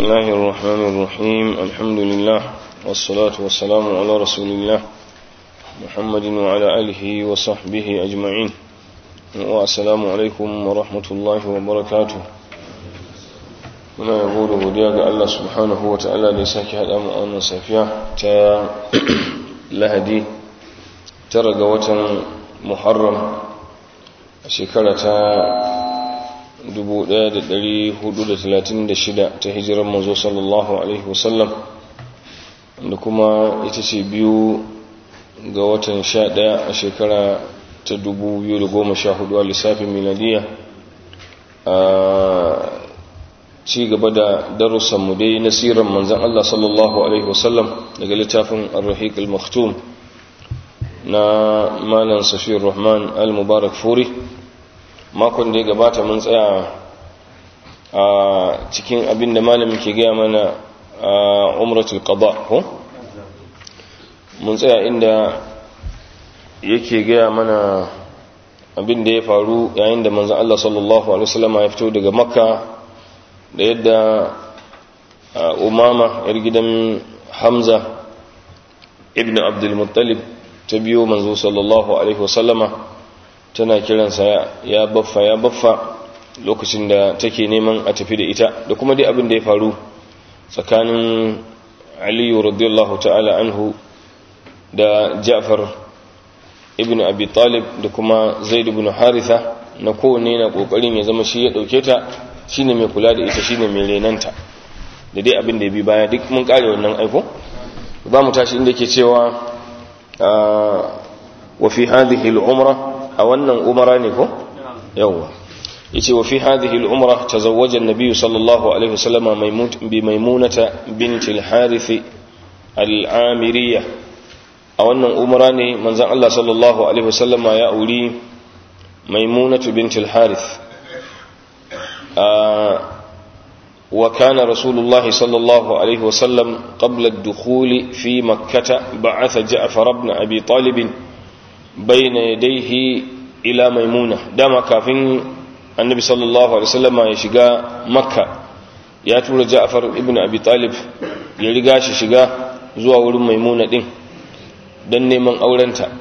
الله الرحمن الرحيم الحمد لله والصلاة والسلام على رسول الله محمد وعلى آله وصحبه أجمعين والسلام عليكم ورحمة الله وبركاته muna yabo da godiya ga Allah subhanahu wa ta'ala da ya sake haɗa mu a wannan safiya ta lahadi tara ga watan muharram a shekara ta 1436 ta hijirar manzo sallallahu alaihi wasallam da kuma ita ce biyu ga watan 11 a shekara ta 2014 a lissafin miladiya a ci gaba da darussanmu dai na siran manzan Allah sallallahu alaihi wasallam daga littafin ar-rahiq al-maktum na malam safiyar rahman al-mubarak furi makon da ya gabata mun tsaya a cikin abin da malamin ke gaya mana a umratul qada ko mun tsaya inda yake gaya mana abin da ya faru yayin da manzan Allah sallallahu alaihi wasallam ya fito daga makka da yadda umama yar gidan hamza ibn abdulmuttalib ta biyo manzo sallallahu alaihi wasallama tana kiransa ya baffa ya baffa lokacin da take neman a tafi da ita da kuma dai abin da ya faru tsakanin aliyu radiyallahu ta'ala anhu da ja'far ibn abi talib da kuma zaid ibn haritha na kowanne na kokarin ya zama shi ya dauke ta shine mai kula da ita shine mai renanta da dai abin da ya bi baya duk mun kare wannan aiko za mu tashi inda ke cewa wa fi hadhihi al-umra a wannan umara ne ko yawa yace wa fi hadhihi al-umra tazawwaja an-nabiy sallallahu alaihi wasallam bi maimunata bint al-harith al-amiriyya a wannan umara ne manzon Allah sallallahu alaihi wasallam ya auri maimunatu bint al-harith وكان رسول الله صلى الله عليه وسلم قبل الدخول في مكة بعث جعفر بن أبي طالب بين يديه إلى ميمونة دام كافين النبي صلى الله عليه وسلم يشقى مكة ياتول جعفر ابن أبي طالب يلقاش شقى زوا ميمونة دين dan neman aurenta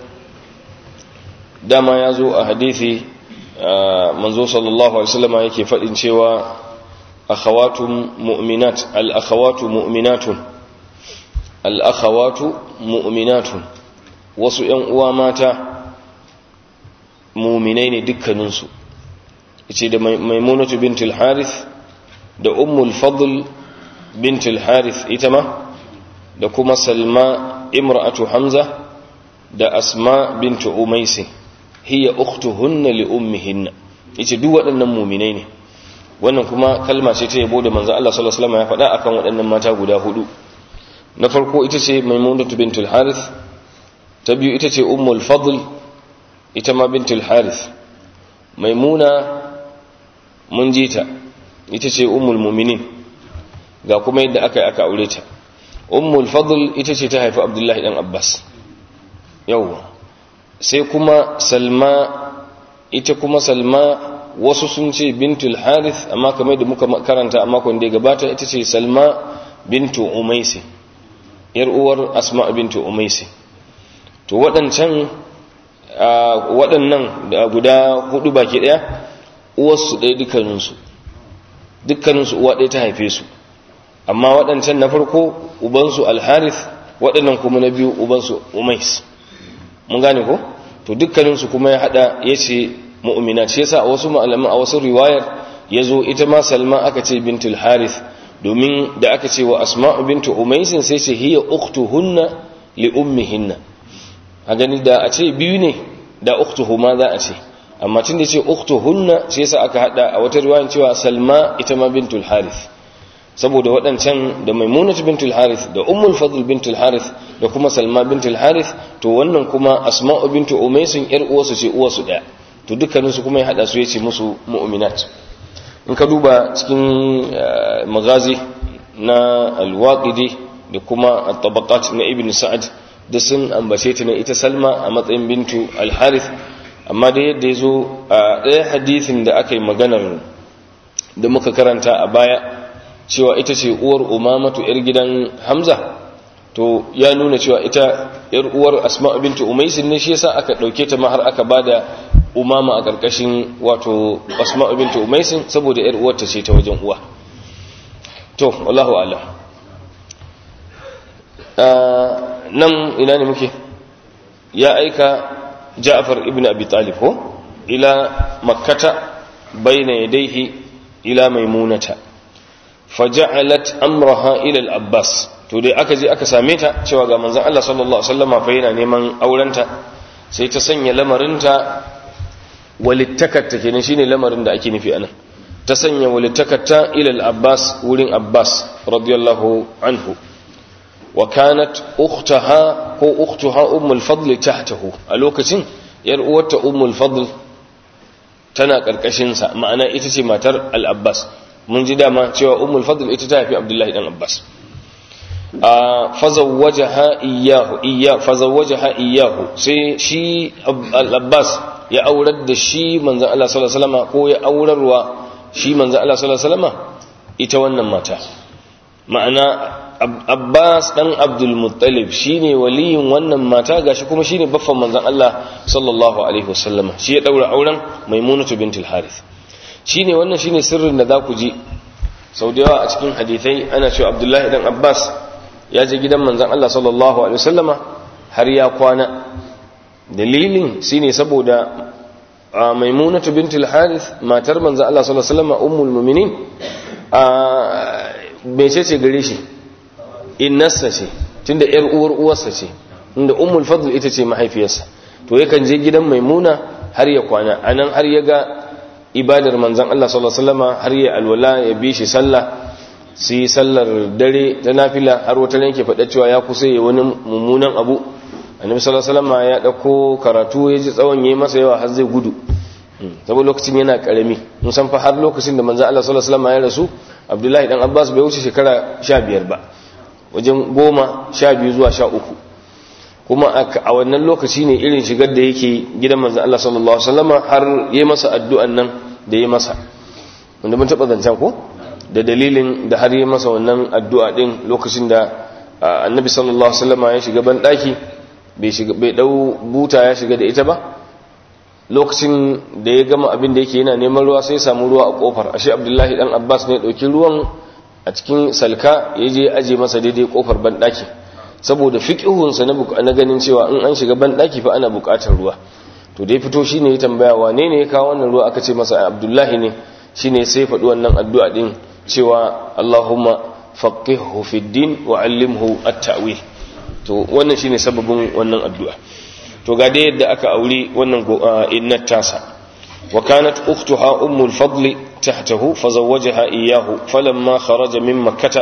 dama ya zo a hadithi manzo sallallahu alaihi wasallam yake faɗin cewa akhawatun mu'minat al-akhawatu mu'minatun al-akhawatu mu'minatun wasu ƴan uwa mata mu'minai ne dukkaninsu yace da maimunatu bint al-harith da ummul fadl bint al-harith ita ma da kuma salma imra'atu hamza da asma bint umaysi hiya ukhtuhunna li ummihinna yace duk waɗannan mu'minai ne wannan kuma kalma ce ta yabo da manzo Allah sallallahu alaihi wasallam ya faɗa akan waɗannan mata guda hudu na farko ita ce maimunatu bintul harith ta biyu ita ce ummul fadl ita ma bintul harith maimuna mun ji ta ita ce ummul mu'minin ga kuma yadda aka yi aka aure ta ummul fadl ita ce ta haifi abdullahi dan abbas yawwa sai kuma salma ita kuma salma wasu sun ce bintul harith amma kamar da muka karanta a makon da ya gabata ita ce salma bintu umaisi yar uwar asma bintu umaisi to waɗancan waɗannan guda hudu baki ɗaya uwarsu ɗaya dukkaninsu dukkaninsu uwa ɗaya ta haife su amma waɗancan na farko ubansu alharith waɗannan kuma na biyu ubansu umais mun gane ko to dukkaninsu kuma ya haɗa ya ce mu'mina shi yasa a wasu malaman a wasu riwayar yazo ita ma Salma aka ce bintul Harith domin da aka ce wa Asma'u bintu Umays sai ce hiya ukhtuhunna li ummihinna a gani da a ce biyu ne da ukhtuhuma za a ce amma tun da ce ukhtuhunna shi yasa aka hada a wata riwayar cewa Salma ita ma bintul Harith saboda waɗancan da Maimunatu bintul Harith da Ummul Fadl bintul Harith da kuma Salma bintul Harith to wannan kuma Asma'u bintu Umays yar uwarsu ce uwarsu daya to dukkaninsu kuma ya hada su ya ce musu mu'minat in ka duba cikin magazi na alwaƙidi da kuma at-tabaqat na ibn sa'ad da sun ambace ta ne ita salma a matsayin bintu al-harith amma da yadda ya zo a ɗaya hadithin da aka yi maganar da muka karanta a baya cewa ita ce uwar umamatu yar gidan hamza to ya nuna cewa ita yar uwar asma bintu umaisin ne shi yasa aka dauke ta ma har aka bada umama a karkashin wato asma bintu umaisin saboda yar uwarta ce ta wajen uwa to wallahu a'lam nan ina ne muke ya aika Ja'far ibn Abi Talib ko ila makkata bayna yadayhi ila maimunata faja'alat amraha ila al-Abbas to dai aka je aka same ta cewa ga manzon Allah sallallahu alaihi wasallama fa yana neman aurenta sai ta sanya lamarinta walittakarta kenan shine lamarin da ake nufi anan ta sanya walittakarta ila al-Abbas wurin Abbas radiyallahu anhu wa kanat ukhtaha ko ukhtuha ummul fadl tahtahu a lokacin yar uwarta ummul fadl tana karkashin sa ma'ana ita ce matar al-Abbas mun ji dama cewa ummul fadl ita ta haifi Abdullahi dan Abbas fazawwajaha iyyahu iyya fazawwajaha iyyahu sai shi al-Abbas ya aurar da shi manzon Allah sallallahu alaihi wasallam ko ya aurarwa shi manzon Allah sallallahu alaihi wasallam ita wannan mata ma'ana Abbas dan Abdul Muttalib shine waliyin wannan mata gashi kuma shine baffan manzon Allah sallallahu alaihi wasallam shi ya daura auren Maimunatu bintul Harith shine wannan shine sirrin da za ku ji sau da yawa a cikin hadithai ana cewa Abdullahi dan Abbas ya je gidan manzon Allah sallallahu alaihi wasallama har ya kwana dalilin shine saboda Maimunatu bintul Harith matar manzon Allah sallallahu alaihi wasallama ummul mu'minin a mece ce gare shi innarsa ce tunda yar uwar uwarsa ce inda ummul fadl ita ce mahaifiyarsa to yakan je gidan maimuna har ya kwana anan har ya ga ibadar manzon Allah sallallahu alaihi wasallam har ya alwala ya bi shi sallah su yi sallar dare ta nafila har wata ne ke faɗa cewa ya kusa ya wani mummunan abu annabi sallallahu alaihi wasallam ya dauko karatu ya ji tsawon yayi masa yawa har zai gudu saboda lokacin yana karami mun san fa har lokacin da manzon Allah sallallahu alaihi wasallam ya rasu Abdullahi dan Abbas bai wuce shekara 15 ba wajen goma sha biyu zuwa sha uku kuma a wannan lokaci ne irin shigar da yake gidan manzan Allah sallallahu Alaihi wasallama har yi masa addu'an nan da yi masa wanda mun taɓa zancen ko da dalilin da har yi masa wannan addu'a ɗin lokacin da annabi sallallahu Alaihi wasallama ya shiga ban ɗaki bai ɗau buta ya shiga da ita ba lokacin da ya gama abin da yake yana neman ruwa sai samu ruwa a ƙofar ashe abdullahi ɗan abbas ne ɗauki ruwan a cikin salka ya je aje masa daidai kofar banɗaki saboda fiƙihunsa na ganin cewa in an shiga banɗaki fa ana buƙatar ruwa to dai fito shine ya tambaya wane ne ya kawo wannan ruwa aka ce masa abdullahi ne shine sai faɗi wannan addu'a din cewa allahumma faqihhu fid din wa allimhu at-ta'wil to wannan shine sababin wannan addu'a to ga dai yadda aka aure wannan innat tasa wa kanat ukhtuha ummul fadli تحته فزوجها إياه فلما خرج من مكة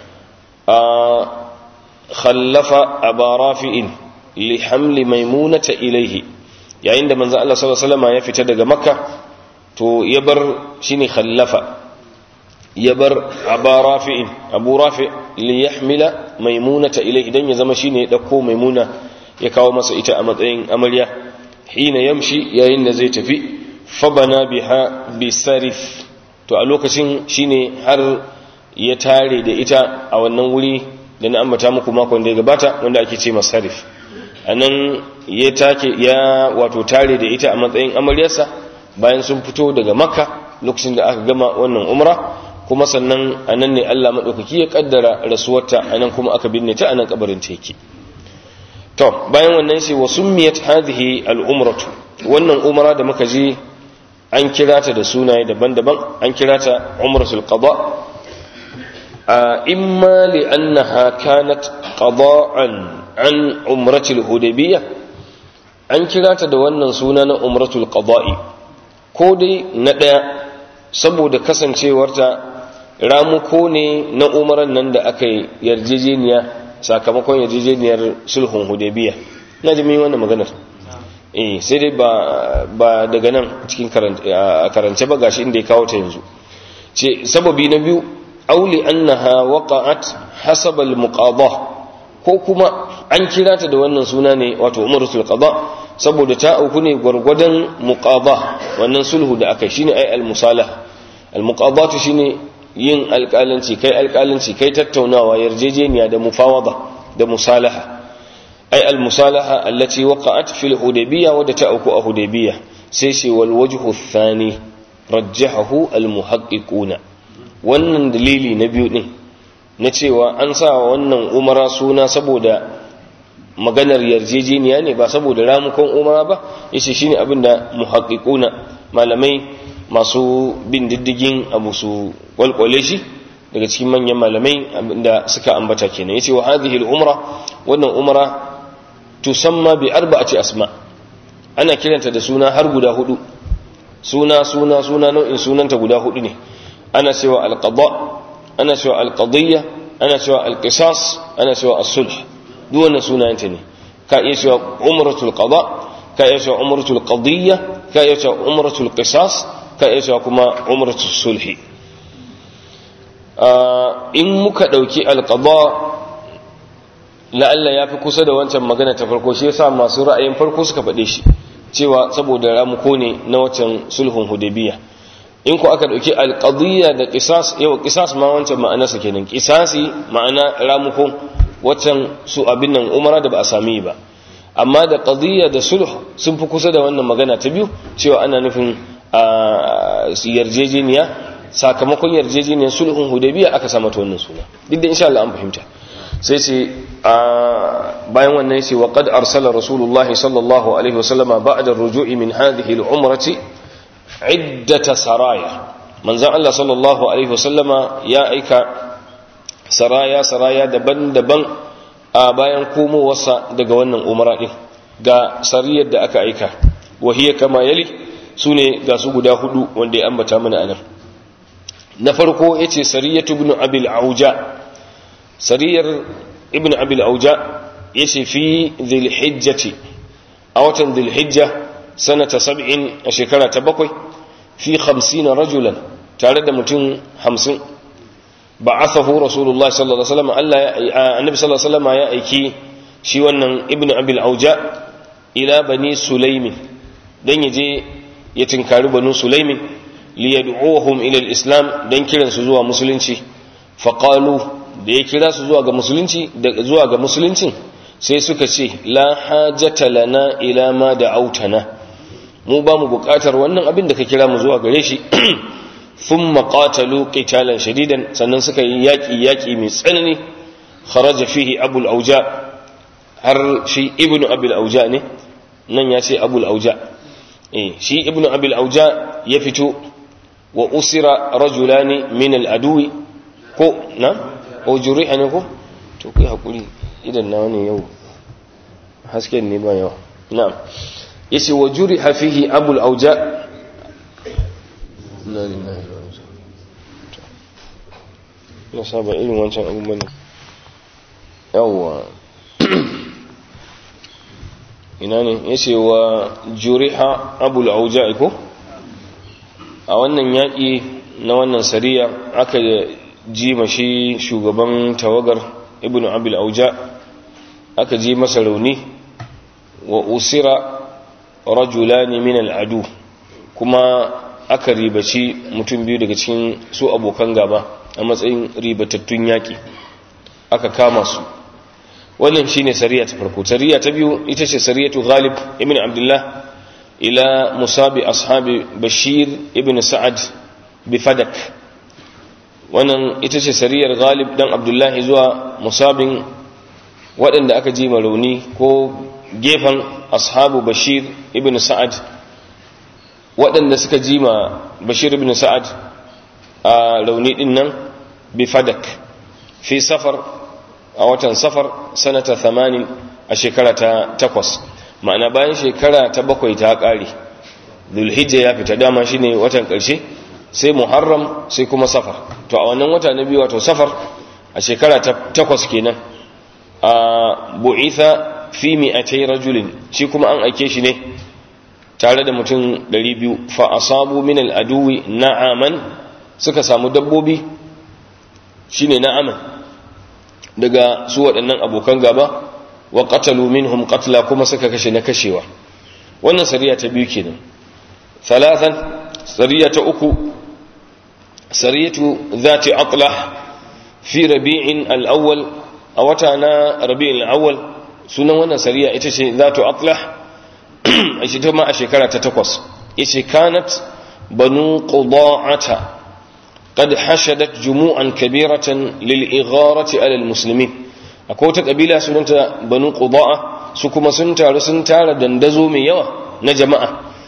خلف أبا رافع لحمل ميمونة إليه يعني عند من الله صلى الله عليه وسلم يفتد مكة تو يبر شيني خلف يبر أبا رافع أبو رافع ليحمل ميمونة إليه دن يزم شيني دكو ميمونة يكاو مسئة أمدين أمليا حين يمشي يين زيت في فبنى بها بسرف to a lokacin shine har ya tare da ita a wannan wuri da na ambata muku makon da ya gabata wanda ake ce masarif a nan ya take ya wato tare da ita a matsayin amaryarsa bayan sun fito daga makka lokacin da aka gama wannan umra kuma sannan a nan ne allah maɗaukaki ya ƙaddara rasuwarta a nan kuma aka binne ta a nan ƙabarin ta yake to bayan wannan sai wasu miyat hadhihi al'umratu wannan umra da muka je an kira ta da sunaye daban-daban an kira ta umratul qada imma li annaha kanat qada'an an umratul hudaybiyah an kira ta da wannan suna na umratul qada'i ko dai na daya saboda kasancewarta ramuko ne na umaran nan da aka yi yarjejeniya sakamakon yarjejeniyar sulhun hudaybiyah na ji wannan maganar eh sai dai ba ba daga nan cikin karance ba gashi inda ya kawo ta yanzu ce sababi na biyu auli annaha waqa'at hasab al-muqadah ko kuma an kira ta da wannan suna ne wato umratul qada saboda ta auku ne gwargwadon muqadah wannan sulhu da aka shine ai al-musalah al-muqadatu shine yin alƙalanci kai alƙalanci kai tattaunawa yarjejeniya da mufawada da musalaha ai al musalaha allati waqa'at fil hudaybiyya wadda ta auku a hudaybiyya sai shi wal wajhu thani rajjahahu al muhaqqiquna wannan dalili na biyu din na cewa an sa wannan umara suna saboda maganar yarjejeniya ne ba saboda ramukon umara ba yace shine abin da muhaqqiquna malamai masu bin diddigin abu su walkwale shi daga cikin manyan malamai da suka ambata kenan yace wa hadhihi al-umra wannan umra tusamma bi arba'ati asma ana kiranta da suna har guda hudu suna suna suna nau'in sunanta guda hudu ne ana cewa al-qada ana cewa al-qadiyya ana cewa al-qisas ana cewa as-sulh duk wannan sunayenta ne ka iya cewa umratul qada ka iya cewa umratul qadiyya ka iya cewa umratul qisas ka iya cewa kuma umratul sulhi in muka dauki al-qada la'alla ya fi kusa da wancan magana ta farko shi yasa masu ra'ayin farko suka faɗe shi cewa saboda ramuko ne na wancan sulhun hudaybiya in ku aka dauki alqadiyya da qisas yau qisas ma wancan ma'anarsa kenan qisasi ma'ana ramuko wancan su abin nan umara da ba a sami ba amma da qadiyya da sulh sun fi kusa da wannan magana ta biyu cewa ana nufin yarjejeniya sakamakon yarjejeniyar sulhun hudaybiya aka sa mata wannan suna duk da insha Allah an fahimta sai ce bayan wannan yace wa qad arsala rasulullahi sallallahu alaihi wasallama ba'da ar-ruju'i min hadhihi al-umrati iddata saraya manzon Allah sallallahu alaihi wasallama ya aika saraya saraya daban-daban a bayan komowarsa daga wannan umara din ga sariyar da aka aika wa hiya kama yali sune ga su guda hudu wanda ya ambata mana anan na farko yace sariyatu ibn abil auja sariyar ibn abil auja ya ce fi zilhijjati a watan zilhijja sanata sab'in a shekara ta bakwai fi hamsina rajulan tare da mutum hamsin ba a sahu rasulullah sallallahu alaihi wasallam Allah annabi sallallahu alaihi wasallam ya aiki shi wannan ibn abil auja ila bani sulaimin dan yaje ya tinkari banu sulaimin liyad'uhum ila al-islam dan kiransu zuwa musulunci faqalu da ya kira su zuwa ga musulunci da zuwa ga musuluncin sai suka ce la hajata lana ila ma da autana mu ba mu bukatar wannan abin da ka kira mu zuwa gare shi thumma qatalu qitalan shadidan sannan suka yi yaki yaki mai tsanani kharaja fihi abul auja har shi ibnu abul auja ne nan ya ce abul auja eh shi ibnu abul auja ya fito wa usira rajulani min al adwi ko na o juri'a ne ko to kai hakuri idan na wani yau hasken ne ba yawa na'am yace wa juriha fihi abul auja la lillahi wa inna saba irin wancan abubuwan yawa ina ne yace wa juriha abul auja ko a wannan yaki na wannan sariya aka ji mashi shugaban tawagar ibn abil auja aka ji masa rauni wa usira rajulani min al'adu kuma aka ribaci mutum biyu daga cikin su abokan gaba a matsayin ribatattun yaƙi aka kama su wannan shine sariya ta farko sariya ta biyu ita ce sariyatu ghalib ibn abdullah ila musabi ashabi bashir ibn sa'ad bi fadak wannan ita ce sariyar galib dan abdullahi zuwa musabin waɗanda aka ji rauni ko gefen ashabu bashir ibn sa'ad waɗanda suka ji ma bashir ibn sa'ad a rauni ɗin nan bi fadak fi safar a watan safar sanata 80 a shekara ta takwas ma'ana bayan shekara ta bakwai ta ƙare zulhijja ya fita dama shine watan ƙarshe sai muharram sai kuma safar to a wannan wata na biyu wato safar a shekara ta takwas kenan a bu'itha fi mi'atai rajulin shi kuma an aike shi ne tare da mutum 200 fa asabu min al-aduwi na'aman suka samu dabbobi shine na'aman daga su waɗannan abokan gaba wa qatalu minhum qatla kuma suka kashe na kashewa wannan sariya ta biyu kenan thalathan sariya ta uku sariyatu zati atlah fi rabi'in al-awwal a wata na rabi'in al-awwal sunan wannan sariya ita ce zatu atlah a shi ta ma a shekara ta takwas yace kanat banu quda'ata قد حشدت جموعا كبيرة للإغارة على المسلمين akwai wata kabila sunanta banu qudaa su kuma sun taru sun tara dandazo mai yawa na jama'a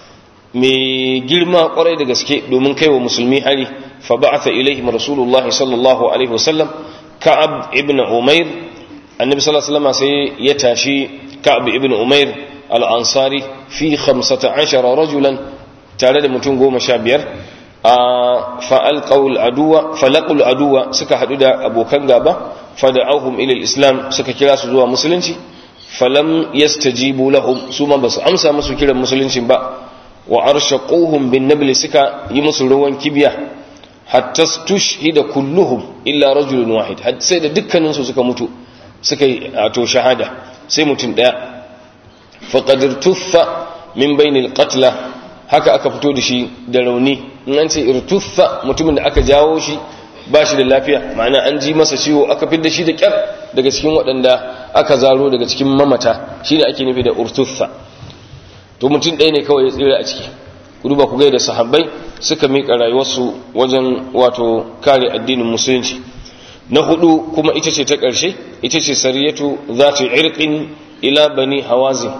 mai girma kwarai da gaske domin kaiwa musulmi hari fa ba'atha ilaihim rasulullah sallallahu alaihi wasallam ka'ab ibn umair annabi sallallahu alaihi wasallam sai ya tashi ka'ab ibn umair al-ansari fi 15 rajulan tare da mutum goma sha biyar fa'alƙaul aduwa falaƙul aduwa suka haɗu da abokan gaba fada'ahum ilil islam suka kira su zuwa musulunci falam yastajibu lahum su ma basu amsa musu kiran musuluncin ba wa arshaquhum bin nabl suka yi musu ruwan kibiya hatta tushhida kulluhum illa rajulun wahid sai da dukkanin su suka mutu suka yi to shahada sai mutum daya faqad tuffa min bainil qatla haka aka fito da shi da rauni in an ce irtuffa mutumin da aka jawo shi ba shi da lafiya ma'ana an ji masa ciwo aka fidda shi da kyar daga cikin waɗanda aka zaro daga cikin mamata shine ake nufi da urtuffa to mutum ɗaya ne kawai ya tsira a ciki ku duba ku da sahabbai suka miƙa rayuwarsu wajen wato kare addinin musulunci na hudu kuma ita ce ta ƙarshe ita ce sariyatu zatu irqin ila bani hawazin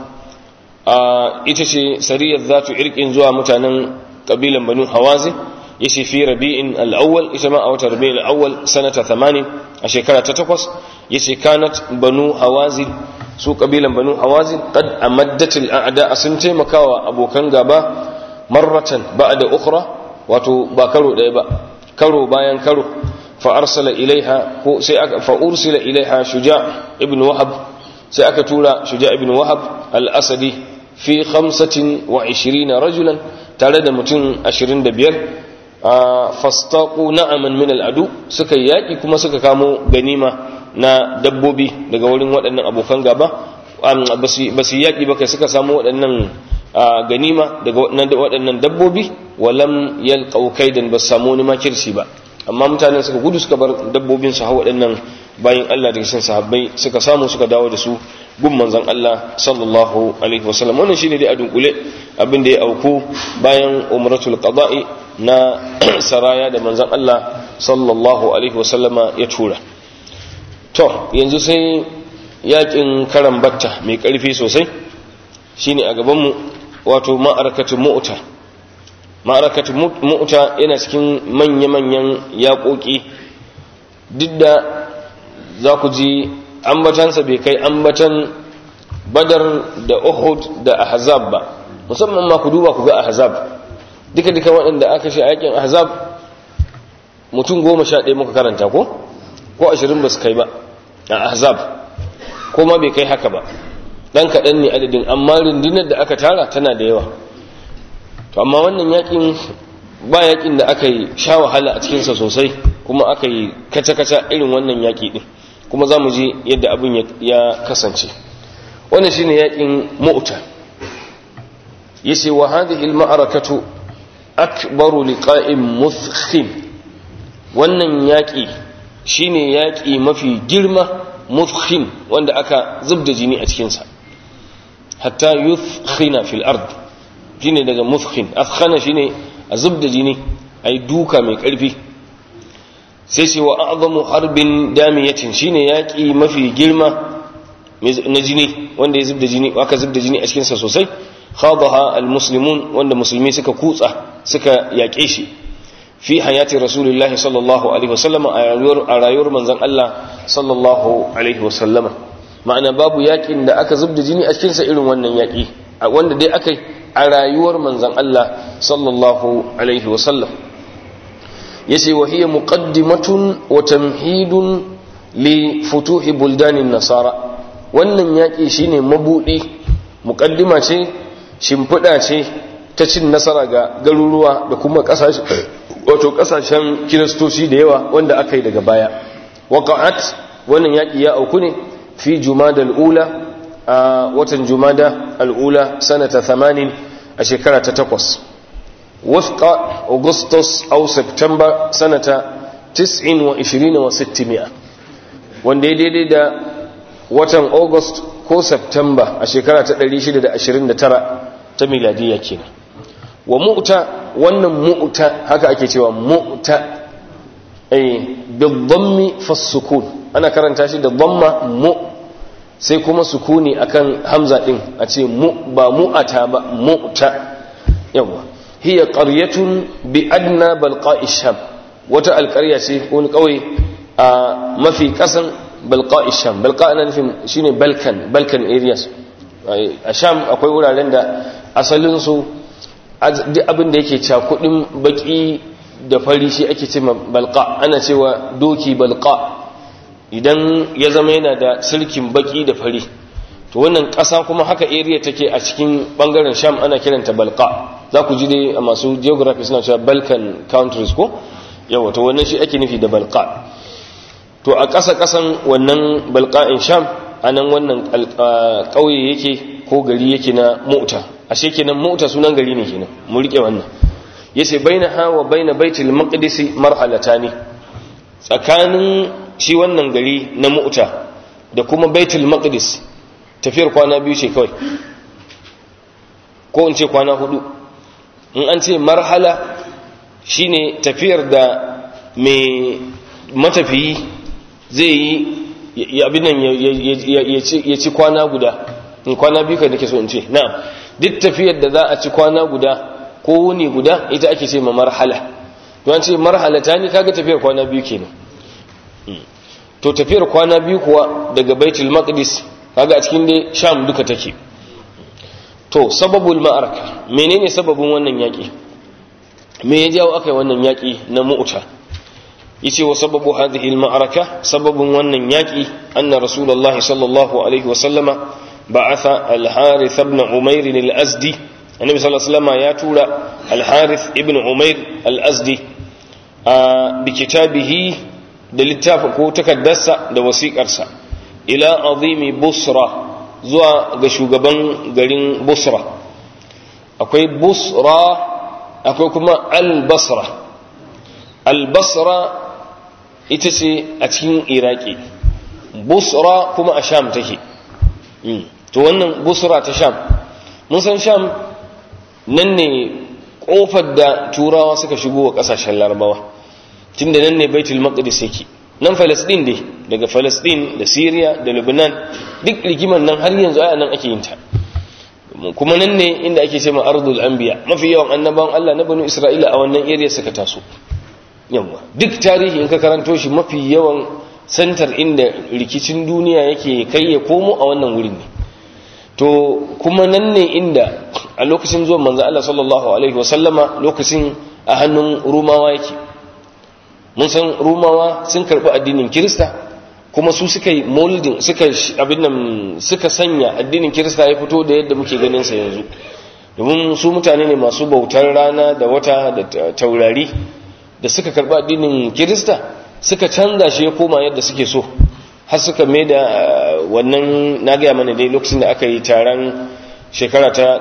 ita ce sariyar zatu irkin zuwa mutanen kabilan banu hawazin ya ce fi rabi'in al'awwal ita ma a wata rabi'in al'awwal sanata 80 a shekara ta takwas ya ce kanat banu hawazin su kabilan banu hawazin qad amaddatil a'da sun taimakawa abokan gaba marratan ba'da ukhra wato ba karo daya ba karo bayan karo fa arsala ilaiha ko sai aka fa ursila ilaiha shuja' ibn wahab sai aka tura shuja' ibn wahab al-asadi fi 25 rajulan tare da mutum 25 fastaqu na'aman min al'adu suka yaki kuma suka kamo ganima na dabbobi daga wurin waɗannan abokan gaba ba su yaki ba kai suka samu waɗannan ganima daga waɗannan dabbobi walam yalqau kaidan ba samu wani makirci ba amma mutanen suka gudu suka bar dabbobin su hawa waɗannan bayan Allah daga cikin sahabbai suka samu suka dawo da su gun manzon Allah sallallahu alaihi wasallam wannan shine dai a dunkule abin da ya auku bayan umratul qada'i na saraya da manzon Allah sallallahu alaihi wasallama ya tura to yanzu sai yakin karan batta mai karfi sosai shine a gaban mu wato ma'arakatu mu'ta ma'arakatu mu'ta yana cikin manya-manyan yaƙoƙi duk da za ku ji ambatansa bai kai ambatan badar da uhud da ahzab ba musamman ma ku duba ku ga ahzab duka duka waɗanda aka shi aikin ahzab mutum goma sha ɗaya muka karanta ko ko ashirin ba su kai ba a ahzab ko ma bai kai haka ba ɗan kaɗan ne adadin amma rundunar da aka tara tana da yawa to amma wannan yakin ba yakin da aka yi sha wahala a cikinsa sosai kuma aka yi kaca-kaca irin wannan yaki ɗin kuma za mu ji yadda abin ya kasance wannan shine yakin mu'ta yace wa hadhihi al-ma'arakatu akbaru liqa'in muthkhim wannan yaki shine yaki mafi girma muthkhim wanda aka zubda jini a cikin sa hatta yuthkhina fil ard shine daga muthkhin athkhana shine a zubda jini ai duka mai karfi sai ce wa a'zamu harbin damiyatin shine yaki mafi girma na jini wanda ya zubda jini aka zubda jini a cikin sa sosai khadaha almuslimun wanda musulmi suka kutsa suka yaƙe shi fi hayati rasulullahi sallallahu alaihi wasallam a rayuwar manzon Allah sallallahu alaihi wasallama ma'ana babu yakin da aka zubda jini a cikin sa irin wannan yaki wanda dai aka a rayuwar manzon Allah sallallahu alaihi wasallam yace wa hiya muqaddimatun wa tamhidun li futuhi buldanin nasara wannan yaki shine mabudi muqaddima ce shimfiɗa ce ta cin nasara ga garuruwa da kuma ƙasashe wato ƙasashen kiristoci da yawa wanda aka yi daga baya waqa'at wannan yaki ya auku ne fi jumada al'ula a watan jumada al'ula sanata 80 a shekara ta takwas وفق أغسطس أو سبتمبر سنة 29 و600 wanda ya daidai da watan august ko september a shekara ta 629 ta miladiyya kenan wa mu'ta wannan mu'ta haka ake cewa mu'ta eh bidhammi fasukun ana karanta shi da dhamma mu sai kuma sukuni akan hamza din a ce mu ba mu'ata ba mu'ta yawa hiya qaryatun bi adna balqa'i sham wata alƙarya ce wani ƙauye a mafi ƙasan balqa'i sham balqa ana nufin shine balkan balkan areas a sham akwai wuraren da asalin su duk abin da yake cakudin baki da fari shi ake ce balqa ana cewa doki balqa idan ya zama yana da sirkin baki da fari to wannan ƙasa kuma haka area take a cikin bangaren sham ana kiranta balqa za ku ji dai a masu geography suna cewa balkan countries ko yawa to wannan shi ake nufi da balqa to a ƙasa ƙasan wannan balqa'in sham anan wannan ƙauye yake ko gari yake na mu'ta ashe kenan mu'ta sunan gari ne kenan mu rike wannan yace bainaha wa baina baitul maqdis marhalatani tsakanin shi wannan gari na mu'ta da kuma baitul maqdis tafiyar kwana biyu ce kawai ko in ce kwana hudu in an ce marhala shine tafiyar da mai matafiyi zai yi abin nan ya ci kwana guda in kwana biyu kai nake so in ce na duk tafiyar da za a ci kwana guda ko wuni guda ita ake ce ma marhala to an ce marhala ta ni kaga tafiyar kwana biyu kenan to tafiyar kwana biyu kuwa daga baitul maqdis kaga a cikin dai sham duka take to sababul ma'araka menene sababin wannan yaki me ya jawo akai wannan yaki na mu'ta yace wa sababu hadhihi al ma'araka sababin wannan yaki anna rasulullahi sallallahu alaihi wa sallama ba'atha al harith ibn umair al azdi annabi sallallahu alaihi wasallam ya tura al harith ibn umair al azdi bi kitabihi da littafi ko takaddarsa da wasiƙarsa ila azimi busra zuwa ga shugaban garin busra akwai busra akwai kuma albasra albasra ita ce a cikin iraki busra kuma a sham take to wannan busra ta sham mun san sham nan ne kofar da turawa suka shigo wa kasashen larabawa tunda nan ne baitul maqdis yake nan falastin dai daga falastin da syria da lebanon duk rigiman nan har yanzu aya nan ake yin ta kuma nan ne inda ake cewa ardul anbiya mafi yawan annabawan Allah na banu isra'ila a wannan area suka taso yawa duk tarihi in ka karanto shi mafi yawan santar inda rikicin duniya yake kai ya komo a wannan wurin ne to kuma nan ne inda a lokacin zuwan manzo Allah sallallahu alaihi wasallama lokacin a hannun rumawa yake mun san rumawa sun karbi addinin kirista kuma su suka yi molding suka abin nan suka sanya addinin kirista ya fito da yadda muke ganin sa yanzu domin su mutane ne masu bautar rana da wata da taurari da suka karbi addinin kirista suka canza shi ya koma yadda suke so har suka mai da wannan na gaya mana dai lokacin da aka yi taron shekara ta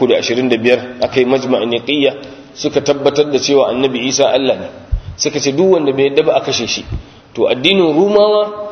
325 aka yi majma'in niqiyya suka tabbatar da cewa annabi isa Allah ne suka ce duk wanda bai yadda ba a kashe shi to addinin rumawa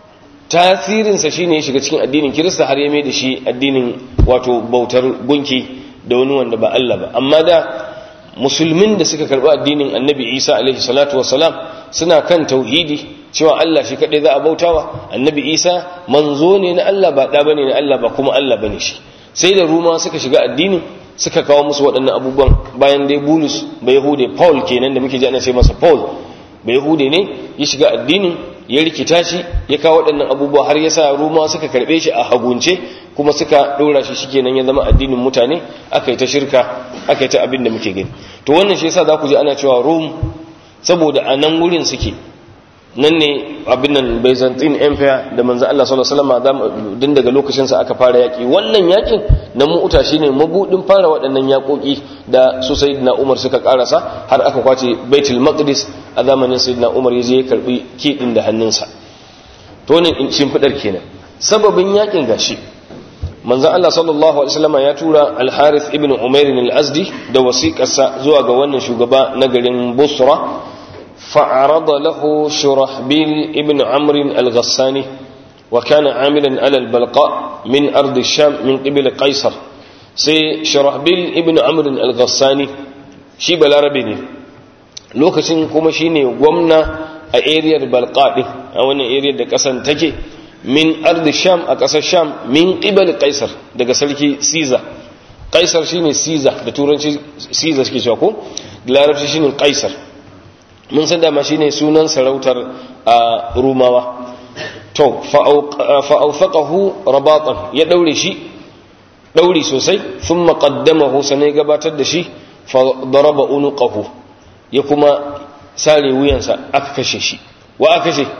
tasirinsa shine ya shiga cikin addinin kirista har ya mai da shi addinin wato bautar gunki da wani wanda ba Allah ba amma da musulmin da suka karɓi addinin annabi isa alaihi salatu wasalam suna kan tauhidi cewa Allah shi kaɗai za a bautawa annabi isa manzo ne na Allah ba ɗa bane na Allah ba kuma Allah bane shi sai da ruma suka shiga addinin suka kawo musu waɗannan abubuwan bayan dai bulus ba yahude paul kenan da muke ji ana ce masa paul ba yahude ne ya shiga addinin ya rikita shi ya kawo waɗannan abubuwa har ya sa ruma suka karɓe shi a hagunce kuma suka ɗora shi shikenan ya zama addinin mutane aka yi ta shirka aka yi ta abin da muke gani to wannan shi yasa za ku ji ana cewa rum saboda a nan wurin suke nan ne abin nan byzantine empire da manzo Allah sallallahu alaihi wasallam din daga lokacin sa aka fara yaki wannan yakin na mu'uta shine mabudin fara waɗannan yakoki da su sayyidina Umar suka karasa har aka kwace Baitul Maqdis a zamanin sayyidina Umar yaje ya karbi kidin da hannunsa to ne shimfidar kenan sababin yakin gashi manzon Allah sallallahu alaihi wasallam ya tura al-Harith ibn Umair al-Azdi da wasiƙarsa zuwa ga wannan shugaba na garin Busra فعرض له شرحبيل ابن عمرو الغساني وكان عاملا على البلقاء من أرض الشام من قبل قيصر سي شرحبيل ابن عمرو الغساني شي بالعربي ne lokacin kuma shine gwamna a ariyar balqa din a wannan ariyar da kasan take min ardi sham a kasar sham min qibal qaisar daga sarki caesar qaisar shine caesar da turanci caesar suke cewa ko da larabci shine qaisar mun san dama shine sunan sarautar a rumawa to fa'authaqahu rabatan ya daure shi dauri sosai thumma qaddamahu sanai gabatar da shi fa daraba unuqahu ya kuma sare wuyansa aka kashe shi wa aka kashe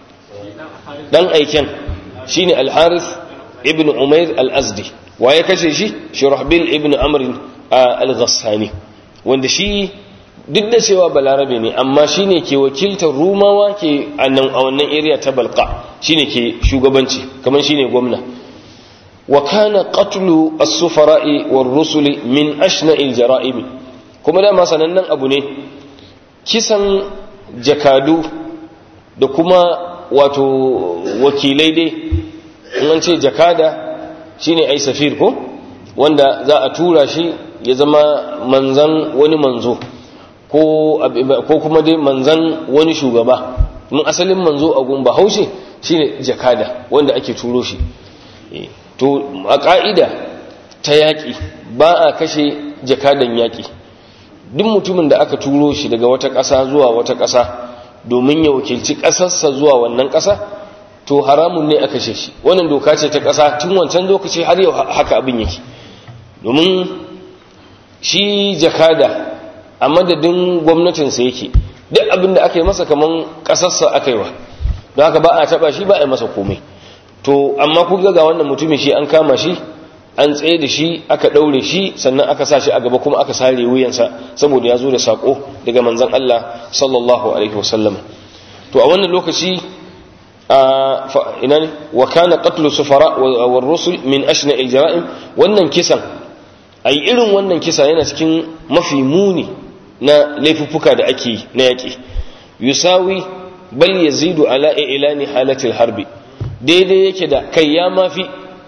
dan aiken shine al-harith ibn umair al-azdi wa ya kashe shi shurahbil ibn amr al-ghassani wanda shi duk da cewa balarabe ne amma shine ke wakiltar rumawa ke a wannan area ta balqa shine ke shugabanci kamar shine gwamna wa kana qatlu as-sufara'i war-rusuli min ashna'il jara'im kuma da sanannen abu ne kisan jakadu da kuma wato wakilai dai in an ce jakada shine ai safir ko wanda za a tura shi ya zama manzan wani manzo ko kuma dai manzan wani shugaba mun asalin manzo a gun bahaushe shine jakada wanda ake turo shi to a ka'ida ta yaƙi ba a kashe jakadan yaƙi duk mutumin da aka turo shi daga wata ƙasa zuwa wata ƙasa domin ya wakilci ƙasarsa zuwa wannan ƙasa to haramun ne a kashe shi wannan doka ce ta ƙasa tun wancan lokaci har yau haka abin yake domin shi jakada a madadin gwamnatinsa yake duk abin da aka yi masa kaman ƙasarsa aka yi wa don haka ba a taɓa shi ba a yi masa komai to amma ku ga wannan mutumin shi an kama shi an tsaye da shi aka ɗaure shi sannan aka sa shi a gaba kuma aka sare wuyansa saboda ya zo da saƙo daga manzon Allah sallallahu alaihi wasallam to a wannan lokaci ina ne wa kana qatlu sufara wa rusul min ashna al jara'im wannan kisan ai irin wannan kisa yana cikin mafi muni na laifuffuka da ake na yaƙi yusawi bal yazidu ala ilani halatil harbi daidai yake da kai ya mafi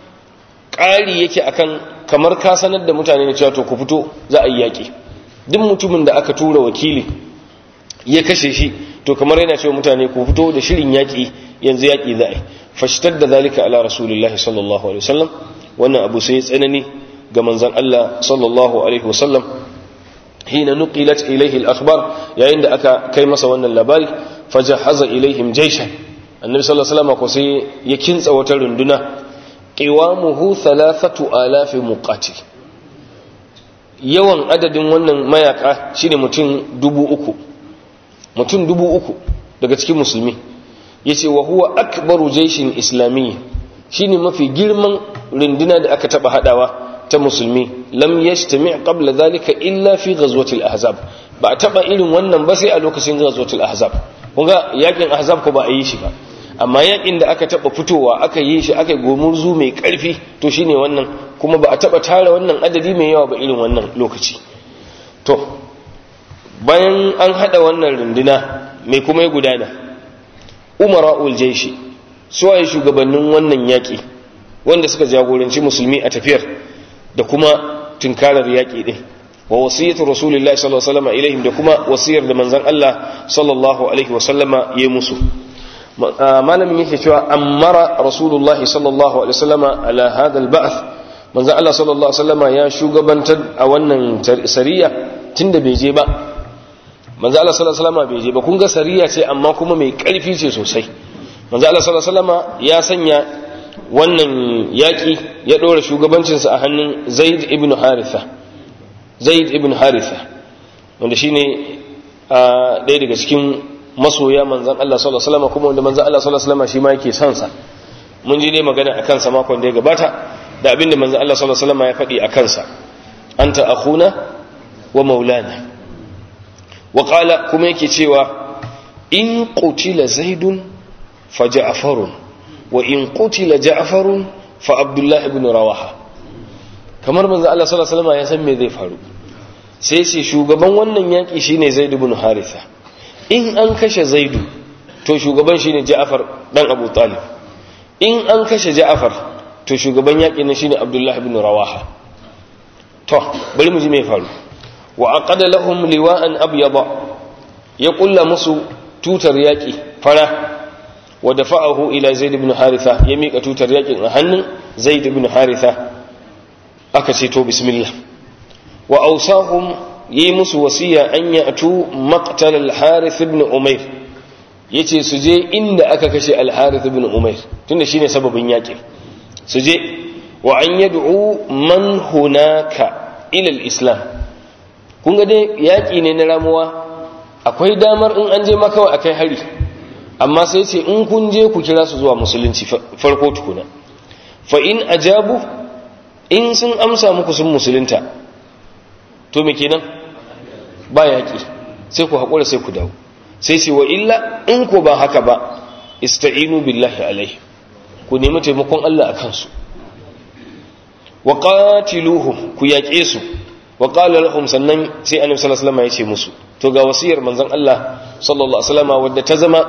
ƙari yake akan kamar ka sanar da mutane na cewa to ku fito za a yi yaƙi duk mutumin da aka tura wakili ya kashe shi to kamar yana cewa mutane ku fito da shirin yaƙi yanzu yaƙi za a yi fashitar da zalika ala rasulullahi sallallahu alaihi wasallam wannan abu sai tsanani ga manzon Allah sallallahu alaihi wasallam hina nuqilat ilayhi al-akhbar yayin da aka kai masa wannan labari fajahaza ilaihim jayshan annabi sallallahu alaihi wasallam ko sai ya kintsa wata runduna qiwamuhu thalathatu alafi muqatil yawan adadin wannan mayaka shine mutum dubu uku mutum dubu uku daga cikin musulmi yace wa huwa akbaru jayshin islamiyyi shine mafi girman runduna da aka taba hadawa ta musulmi lam yajtami' qabla dhalika illa fi ghazwati al-ahzab ba taba irin wannan ba sai a lokacin ghazwati al-ahzab kunga yakin ahzab ko ba a yi shi ba amma yakin da aka taba fitowa aka yi shi aka gomurzu mai karfi to shine wannan kuma ba a taba tara wannan adadi mai yawa ba irin wannan lokaci to bayan an hada wannan runduna mai kuma ya gudana umara'ul jaishi suwaye shugabannin wannan yaki wanda suka jagoranci musulmi a tafiyar da kuma tunkarar yaki din wa wasiyatu rasulillahi sallallahu alaihi wasallam ilaihim da kuma wasiyar da manzon Allah sallallahu alaihi wasallama ya musu malamin yake cewa ammara rasulullahi sallallahu alaihi wasallama ala hadha alba'th manzon Allah sallallahu alaihi wasallama ya shugabantar a wannan sariya tunda bai je ba manzon Allah sallallahu alaihi wasallama bai je ba kun ga sariya ce amma kuma mai karfi ce sosai manzon Allah sallallahu alaihi wasallama ya sanya wannan yaki ya dora shugabancinsa a hannun Zaid ibn Haritha zaid ibn haritha wanda shine ɗaya daga cikin masoya manzan Allah sallallahu alaihi wasallam kuma wanda manzan Allah sallallahu alaihi wasallam shi ma yake son sa mun ji dai magana akan sa makon da ya gabata da abinda manzan Allah sallallahu alaihi wasallam ya faɗi akan sa anta akhuna wa maulana wa qala kuma yake cewa in qutila zaidun fa ja'farun wa in qutila ja'farun fa abdullah ibn rawaha kamar manzo Allah sallallahu alaihi wasallam ya san me zai faru sai ce shugaban wannan yaki shine Zaid ibn Haritha in an kashe Zaidu to shugaban shine Ja'far dan Abu Talib in an kashe Ja'far to shugaban yakin nan shine Abdullah ibn Rawaha to bari mu ji me faru wa aqada lahum liwa'an abyada ya kulla musu tutar yaki fara wa dafa'ahu ila Zaid ibn Haritha ya mika tutar yakin a hannun Zaid ibn Haritha aka ce to bismillah wa awsahum yi musu wasiya an ya'tu maqtal al-Harith ibn Umayr yace su je inda aka kashe al-Harith ibn Umayr tunda shine sababin yakin su je wa an yad'u man hunaka ila al-islam kun ga dai yaki ne na ramuwa akwai damar in an je ma kawai akai hari amma sai ce in kun je ku kira su zuwa musulunci farko tukuna fa in ajabu in sun amsa muku sun musulunta to me kenan ba yaƙi sai ku haƙura sai ku dawo sai ce wa illa in ku ba haka ba ista'inu billahi alaihi ku nemi taimakon Allah a kansu wa qatiluhum ku yaƙe su wa qala lahum sannan sai annabi sallallahu alaihi wasallam ya ce musu to ga wasiyar manzon Allah sallallahu alaihi wasallam wadda ta zama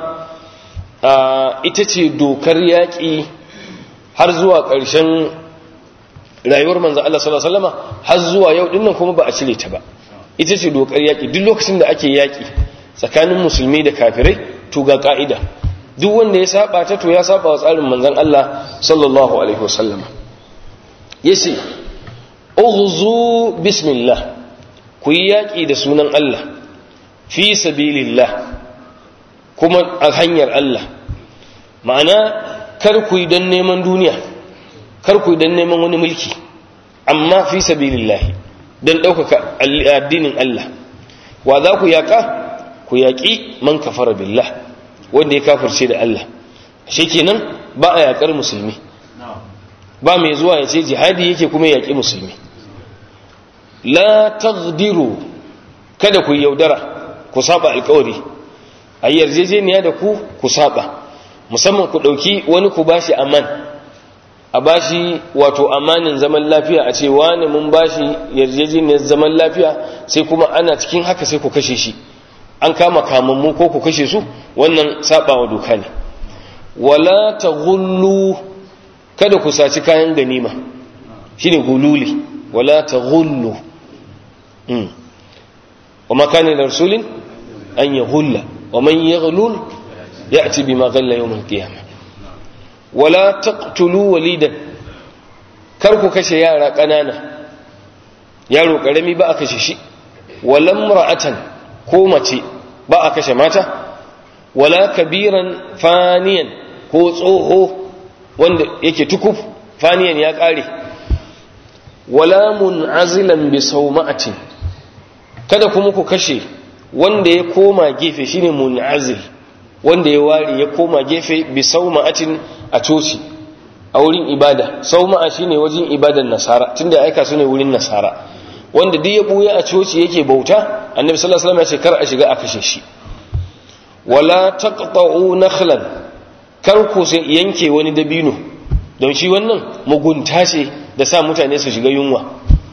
ita ce dokar yaƙi har zuwa ƙarshen rayuwar manzon Allah sallallahu alaihi wasallam har zuwa yau dinnan kuma ba a cire ta ba ita ce dokar yaƙi duk lokacin da ake yaƙi tsakanin musulmi da kafirai to ga ka'ida duk wanda ya saba ta to ya saba wa tsarin manzon Allah sallallahu alaihi wasallam yace ughzu bismillah ku yi yaƙi da sunan Allah fi sabilillah kuma a hanyar Allah ma'ana kar ku yi don neman duniya kar ku yi don neman wani mulki amma fi sabilillah don ɗaukaka addinin Allah wa za ku yaƙa ku yaƙi man kafara billah wanda ya kafirce da Allah shi kenan ba a yaƙar musulmi ba mai zuwa ya ce jihadi yake kuma yaƙi musulmi la tagdiru kada ku yaudara ku saba alkawari a yarjejeniya da ku ku saba musamman ku ɗauki wani ku bashi aman a bashi wato amanin zaman lafiya a ce wani mun bashi yarjejeniyar zaman lafiya sai kuma ana cikin haka sai ku kashe shi an kama kamammu ko ku kashe su wannan sabawa doka ne wala taghullu kada ku saci kayan ganima shine gululi wala taghullu mm wa ma kana rasulin an yaghulla wa man yaghlul ya'ti bima ghalla yawm al-qiyamah wala taqtulu walidan kar ku kashe yara kanana yaro karami ba a kashe shi wala imra'atan ko mace ba a kashe mata wala kabiran faniyan ko tsoho wanda yake tukuf faniyan ya kare wala mun'azilan bi sawma'atin kada kuma ku kashe wanda ya koma gefe shine mun'azil wanda ya ware ya koma gefe bi sawma'atin a coci a wurin ibada sawma'a shine wajen ibadan nasara tunda aika su ne wurin nasara wanda duk ya buya a coci yake bauta annabi sallallahu alaihi wasallam ya ce kar a shiga a kashe shi wala taqta'u nakhlan kar ku sai yanke wani dabino don shi wannan mugunta ce da sa mutane su shiga yunwa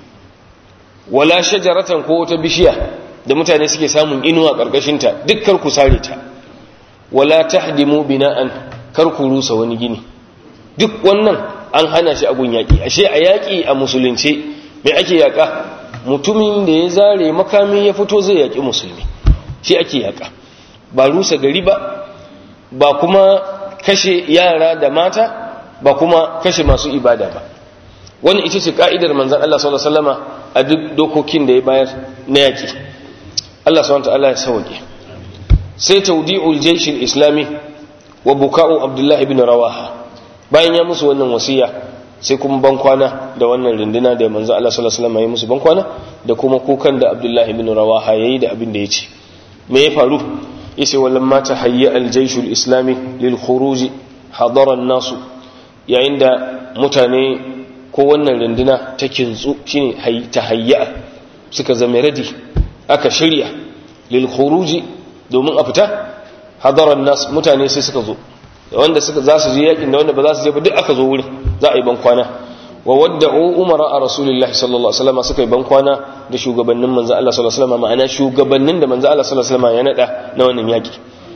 wala shajaratan ko wata bishiya da mutane suke samun inuwa karkashin ta duk kar ku sare ta wala tahdimu bina'an kar ku rusa wani gini duk wannan an hana shi a gun yaki ashe a yaki a musulunce me ake yaka mutumin da ya zare makami ya fito zai yaƙi musulmi shi ake yaƙa ba rusa gari ba ba kuma kashe yara da mata ba kuma kashe masu ibada ba wani ita ce ka'idar manzan Allah sallallahu alaihi wasallama a duk dokokin da ya bayar na yaƙi Allah subhanahu ta'ala ya sauke sai tawdi'ul jaysh islami wa buka'u abdullahi ibn rawaha bayan ya musu wannan wasiya sai kuma bankwana da wannan rinduna da manzo Allah sallallahu alaihi wasallam ya musu bankwana da kuma kukan da Abdullahi ibn Rawaha yayi da abin da yace me ya faru yace wallan ma tahayya al-jaysh al-islami lil khuruj hadara an-nas yayin da mutane ko wannan rinduna ta kintsu shine tahayya suka zama ready aka shirya lil khuruj domin a fita hadara an-nas mutane sai suka zo da wanda suka za su je yakin da wanda ba za su je ba duk aka zo wurin za a yi ban kwana wa wadda'u umara a rasulullahi sallallahu alaihi wasallam suka yi bankwana da shugabannin manzo Allah sallallahu alaihi wasallam ma'ana shugabannin da manzo Allah sallallahu alaihi wasallam ya nada na wannan yaki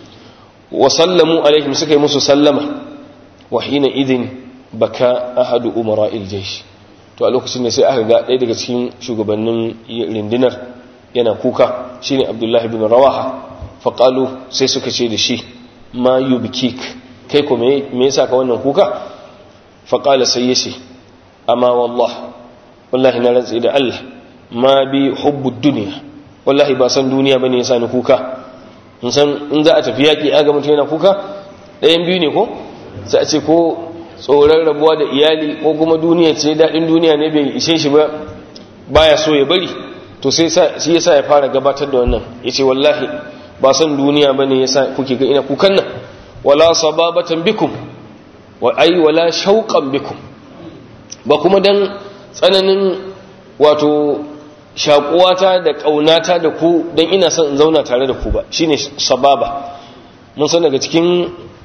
wa sallamu alaihim suka yi musu sallama wa hina idin baka ahadu umara iljaysh to a lokacin da sai aka ga ɗaya daga cikin shugabannin rindinar yana kuka shine abdullahi bin rawaha faqalu sai suka ce da shi ma yubkik kai ko me yasa ka wannan kuka faqala sai yace amma wallah wallahi na rantsi da Allah ma bi hubbud dunya wallahi ba san duniya bane yasa ni kuka in san in za a tafi yaki aga mutum yana kuka ɗayan biyu ne ko sai a ce ko tsoron rabuwa da iyali ko kuma duniya ce daɗin duniya ne bai ishe shi ba baya so ya bari to sai shi yasa ya fara gabatar da wannan yace wallahi ba san duniya bane yasa kuke ga ina kukan nan wala sababatan bikum wa ai wala shauqan bikum ba kuma dan tsananin wato shakuwata da kaunata da ku dan ina son in zauna tare da ku ba shine sababa mun san daga cikin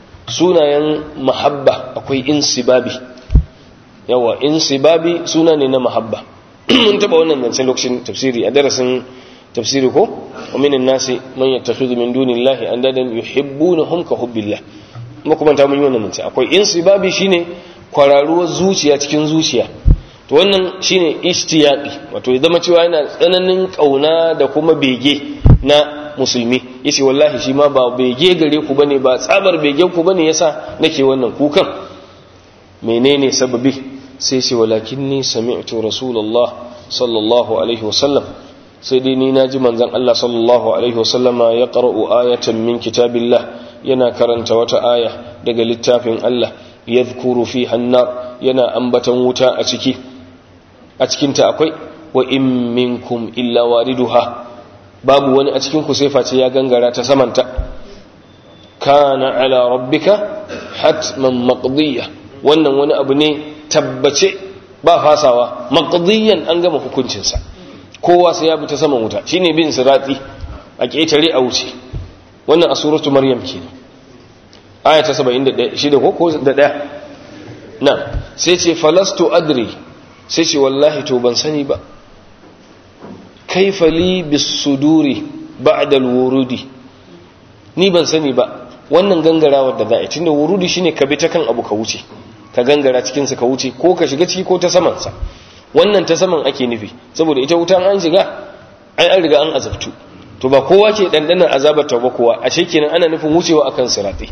sunayen mahabba akwai insibabi yawa insibabi suna ne na mahabba mun taba wannan zancen lokacin tafsiri a darasin tafsiri ko wa minan nasi man yattakhidhu min dunillahi andadan yuhibbunahum ka hubbillah kuma kuma ta mun yi wannan zance akwai insibabi shine kwararuwar zuciya cikin zuciya to wannan shine ishtiyaqi wato ya zama cewa yana tsananin kauna da kuma bege na musulmi yace wallahi shi ma ba bege gare ku bane ba tsabar begen ku bane yasa nake wannan kukan menene sababi sai ce walakinni sami'tu rasulullah sallallahu alaihi wasallam sai dai ni naji manzon Allah sallallahu alaihi wasallama ya qara'u ayatan min kitabillah yana karanta wata aya daga littafin Allah yadhkuru fi hannar yana ambatan wuta a ciki a cikinta akwai wa in minkum illa wariduha babu wani a cikin ku sai face ya gangara ta samanta kana ala rabbika hatman maqdiya wannan wani abu ne tabbace ba fasawa maqdiyan an gama hukuncinsa kowa sai ya bi ta saman wuta shine bin sirati a ketare a wuce wannan a suratu maryam kenan aya ta 71 shida ko ko da daya na sai ce falastu adri sai ce wallahi to ban sani ba kaifa li bisuduri ba'da alwurudi ni ban sani ba wannan gangarawar da za a yi tunda wurudi shine ka bi ta kan abu ka wuce ka gangara cikin sa ka wuce ko ka shiga ciki ko ta saman sa wannan ta saman ake nufi saboda ita wutan an shiga ai an riga an azabtu to ba kowa ke dandanar azabar ta ba kowa ashe kenan ana nufin wucewa akan sirati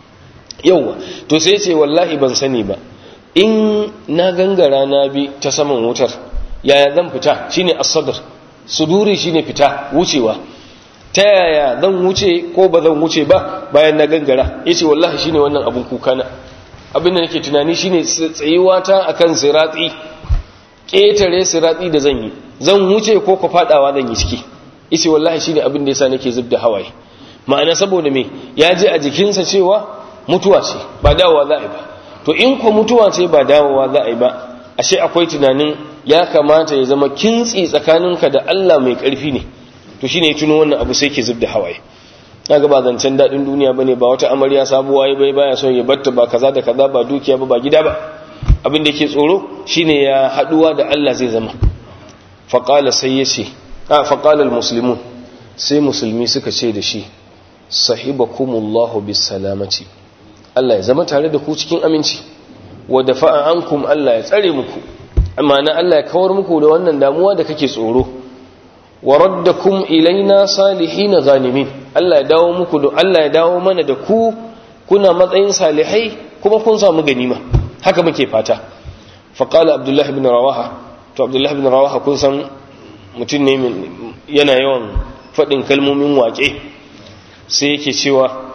yauwa to sai ce wallahi ban sani ba in na gangara na bi ta saman wutar yaya zan fita shine as-sadr suduri shine fita wucewa ta yaya zan wuce ko ba zan wuce ba bayan na gangara yace wallahi shine wannan abun kuka na abin da nake tunani shine tsayuwa ta akan sirati ketare sirati da zan yi zan wuce ko ko fadawa zan yi ciki yace wallahi shine abin da yasa nake zubda hawaye ma'ana saboda me ya je a jikinsa cewa mutuwa ce ba dawowa za a yi ba to in ko mutuwa ce ba dawowa za a yi ba ashe akwai tunanin ya kamata ya zama kintsi tsakaninka da Allah mai ƙarfi ne to shine ya tuno wannan abu sai ke zubda hawaye kaga ba zancen dadin duniya bane ba wata amarya sabuwa ya bai baya son ya batta ba kaza da kaza ba dukiya ba ba gida ba abin da yake tsoro shine ya haduwa da Allah zai zama faqala sai yace a faqala almuslimun sai musulmi suka ce da shi sahibakumullahu bisalamati Allah ya zama tare da ku cikin aminci wa dafa'a ankum Allah ya tsare muku amma na Allah ya kawar muku da wannan damuwa da kake tsoro wa raddakum ilaina salihin ghanimin Allah ya dawo muku da Allah ya dawo mana da ku kuna matsayin salihai kuma kun samu ganima haka muke fata fa qala abdullah ibn rawaha to abdullah ibn rawaha kun san mutum ne yana yawan fadin kalmomin waƙe sai yake cewa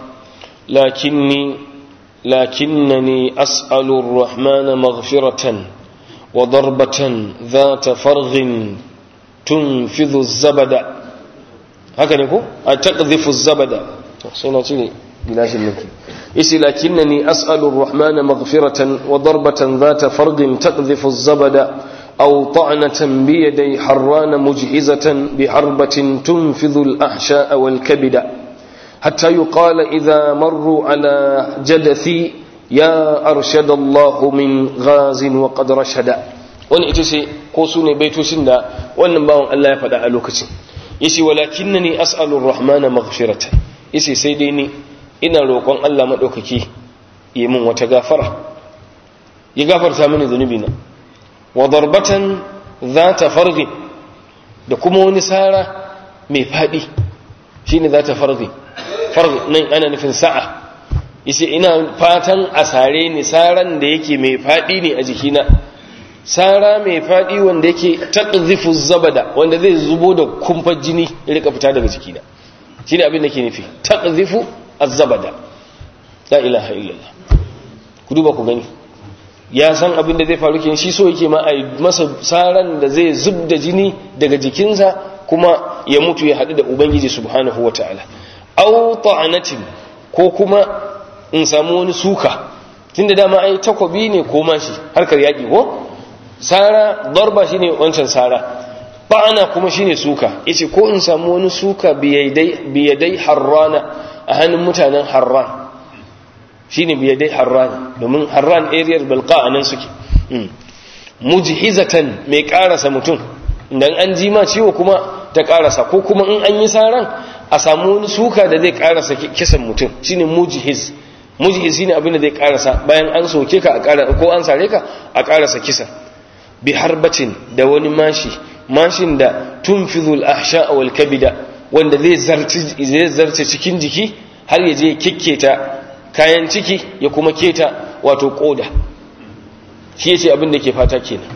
lakinni lakinnani as'alu ar-rahmana maghfiratan wa darbatan dhata farghin tunfidhu az-zabada haka ne ko a taqdhifu az-zabada sai na cire gilashin nake isi lakinnani as'alu ar-rahmana maghfiratan wa darbatan dhata farghin taqdhifu az-zabada أو طعنة بيدي حران مجهزة بحربة تنفذ الأحشاء والكبد حتى يقال إذا مروا على جدثي يا أرشد الله من غاز وقد رشد wani ita ce ko su ne baitocin da wannan bawan Allah ya faɗa a lokacin yace walakinnani as'alur rahmana maghfiratan yace sai dai ni ina roƙon Allah madaukaki yi min wata gafara ya gafarta mini zunubi na wa darbatan zata farghi da kuma wani sara mai fadi shine zata farghi farghi nan ana nufin sa'a yace ina fatan a sare ni saran da yake mai fadi ne a jikina sara mai fadi wanda yake taqzifu zabada wanda zai zubo da kumfar jini ya rika fita daga jikina shine abin da ke nufi taqzifu az-zabada la ilaha illallah ku duba ku gani ya san abin da zai faru kenan shi so yake ma a masa saran da zai zub da jini daga jikinsa kuma ya mutu ya haɗu da ubangiji subhanahu wataala aw ta'anatin ko kuma in samu wani suka tunda dama ai takobi ne ko mashi harkar yaki ko sara darba shine wancan sara ba'ana kuma shine suka yace ko in samu wani suka biyadai biyadai harrana a hannun mutanen harran shine biyadai harran domin harran area balqa anan suke mujhizatan mai karasa mutum dan an ji ma ciwo kuma ta karasa ko kuma in an yi saran a samu wani suka da zai karasa kisan mutum shine mujhiz mujhiz shine abin da zai karasa bayan an soke ka a karasa ko an sare ka a karasa kisan bi harbatin da wani mashi mashin da tunfizul ahsha wal kabida wanda zai zarci zai zarce cikin jiki har ya je kikketa kayan ciki ya kuma keta wato koda shi yace abin da ke fata kenan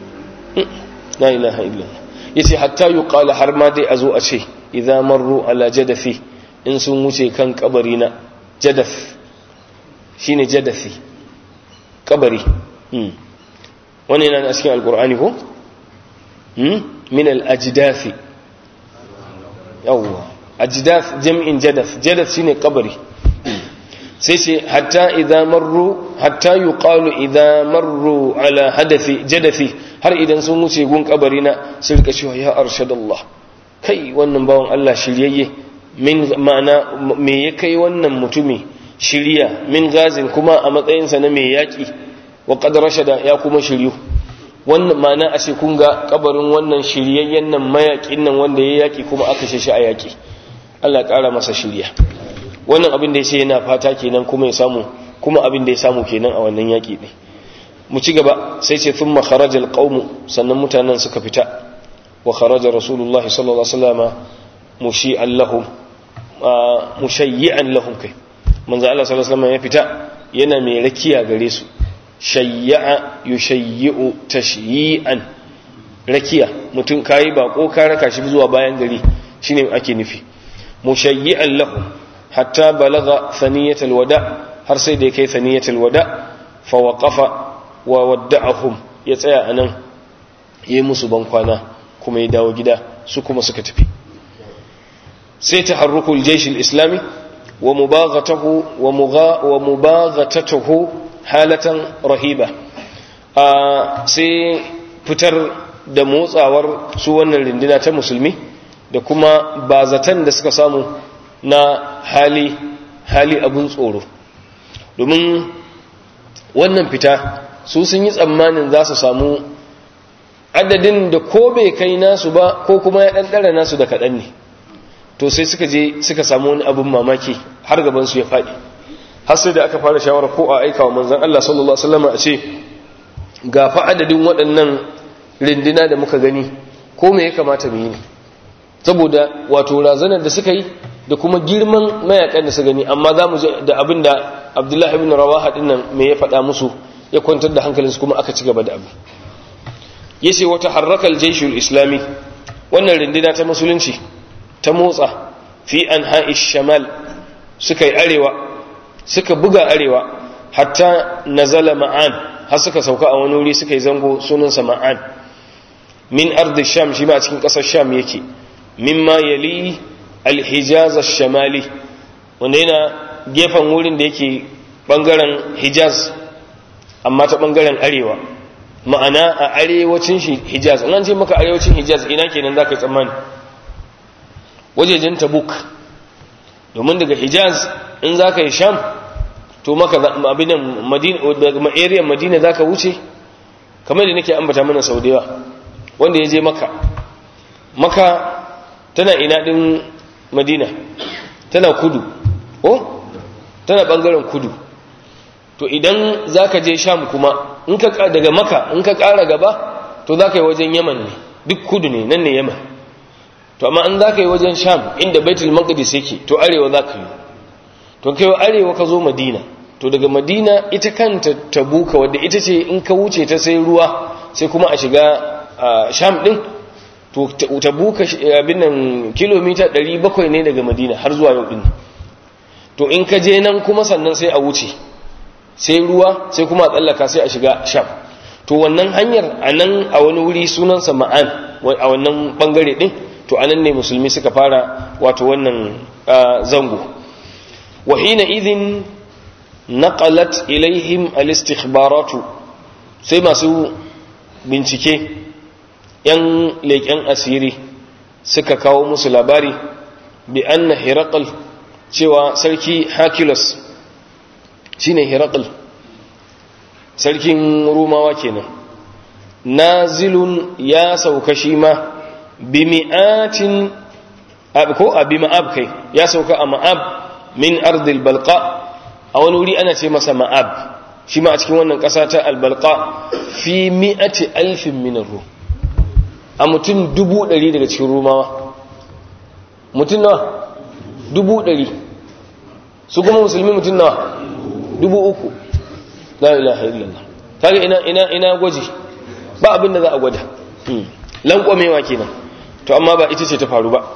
la ilaha illallah yace hatta yuqala har ma dai azo a ce idza marru ala jadafi in sun wuce kan kabari na jadaf shine jadafi kabari wani yana a cikin alkur'ani ko min al-ajdafi yawwa ajdaf jam'in jadaf jadaf shine kabari sai ce hatta idza marru hatta yuqalu idza marru ala hadafi jadafi har idan sun wuce gun kabari na sun rika cewa ya arshadallah kai wannan bawan Allah shiryayye min ma'ana me ya kai wannan mutumi shirya min gazin kuma a matsayinsa na mai yaƙi wa qad rashada ya kuma shiryu wannan ma'ana a ce kun ga kabarin wannan shiryayyen nan mayaƙin nan wanda ya yaƙi kuma aka shi a yaƙi Allah ƙara masa shirya wannan abin da ya ce yana fata kenan kuma ya samu kuma abin da ya samu kenan a wannan yaƙi ne mu ci gaba sai ce thumma kharaja alqawm sannan mutanen suka fita wa kharaja rasulullahi sallallahu alaihi wasallam mushi'an lahum mushayyi'an lahum kai manzo Allah sallallahu alaihi wasallam ya fita yana mai rakiya gare su shayya'a yushayyi'u tashyi'an rakiya mutum kai bako ka raka shi zuwa bayan gari shine ake nufi mushayyi'an lahum hatta balagha thaniyatul wada har sai da kai thaniyatul wada fa waqafa wa wadda'ahum ya tsaya anan yayi musu bankwana kuma ya dawo gida su kuma suka tafi sai taharrukul jaysh al-islami wa mubaghatahu wa mugha wa mubaghatatuhu halatan rahiba sai fitar da motsawar su wannan rindina ta musulmi da kuma bazatan da suka samu na hali hali abun tsoro domin wannan fita su sun yi tsammanin za su samu adadin da ko bai kai nasu ba ko kuma ya ɗanɗara nasu da kaɗan ne to sai suka je suka samu wani abin mamaki har gabansu ya faɗi har sai da aka fara shawara ko a aika wa manzan Allah sallallahu Alaihi wasallam a ce ga fa adadin waɗannan rindina da muka gani ko me ya kamata mu yi ne saboda wato razanar da suka yi da kuma girman mayakan da su gani amma za mu da abin da abdullahi ibn rawaha din nan me ya faɗa musu ya kwantar da hankalinsu kuma aka ci gaba da abu yace wata harrakal jaishul islami wannan rindina ta musulunci ta motsa fi anha'ish shamal suka yi arewa suka buga arewa hatta nazala ma'an har suka sauka a wani wuri suka yi zango sunansa ma'an min ardi sham shi ma a cikin ƙasar sham yake mimma yali alhijaz shamali wanda yana gefen wurin da yake bangaren hijaz amma ta bangaren arewa ma'ana a arewacin hijaz in an ce maka arewacin hijaz ina kenan za ka yi tsammani wajejen tabuk domin daga hijaz in za ka yi sham to maka abinan area madina za ka wuce kamar da nake ambata mana sau da yawa wanda ya je maka maka tana ina din madina tana kudu oh tana bangaren kudu to idan za ka je sham kuma in ka daga maka in ka kara gaba to za ka yi wajen yaman ne duk kudu ne nan ne yaman to amma in za ka yi wajen sham inda baitul maqdis yake to arewa za ka yi to kai arewa ka zo madina to daga madina ita kanta tabuka wadda ita ce in ka wuce ta sai ruwa sai kuma a shiga sham din to tabuka abin nan kilomita 700 ne daga madina har zuwa yau din to in ka je nan kuma sannan sai a wuce sai ruwa sai kuma a tsallaka sai a shiga sham to wannan hanyar a nan a wani wuri sunansa ma'an a wannan bangare din to anan ne musulmi suka fara wato wannan zango wa hina idhin naqalat ilaihim al-istikhbaratu sai masu bincike yan leƙen asiri suka kawo musu labari bi anna hiraqal cewa sarki Hercules shine hiraqal sarkin rumawa kenan nazilun ya sauka shi ma bi mi'atin ko a bi ma'ab kai ya sauka a ma'ab min ardil balqa a wani wuri ana ce masa ma'ab shi ma a cikin wannan ƙasa ta albalqa fi mi'ati alfin min ru a mutum dubu ɗari daga cikin rumawa mutum nawa dubu ɗari su kuma musulmi mutum nawa dubu uku la ilaha illallah kaga ina ina ina gwaji ba abin da za a gwada lankwamewa kenan to amma ba ita ce ta faru ba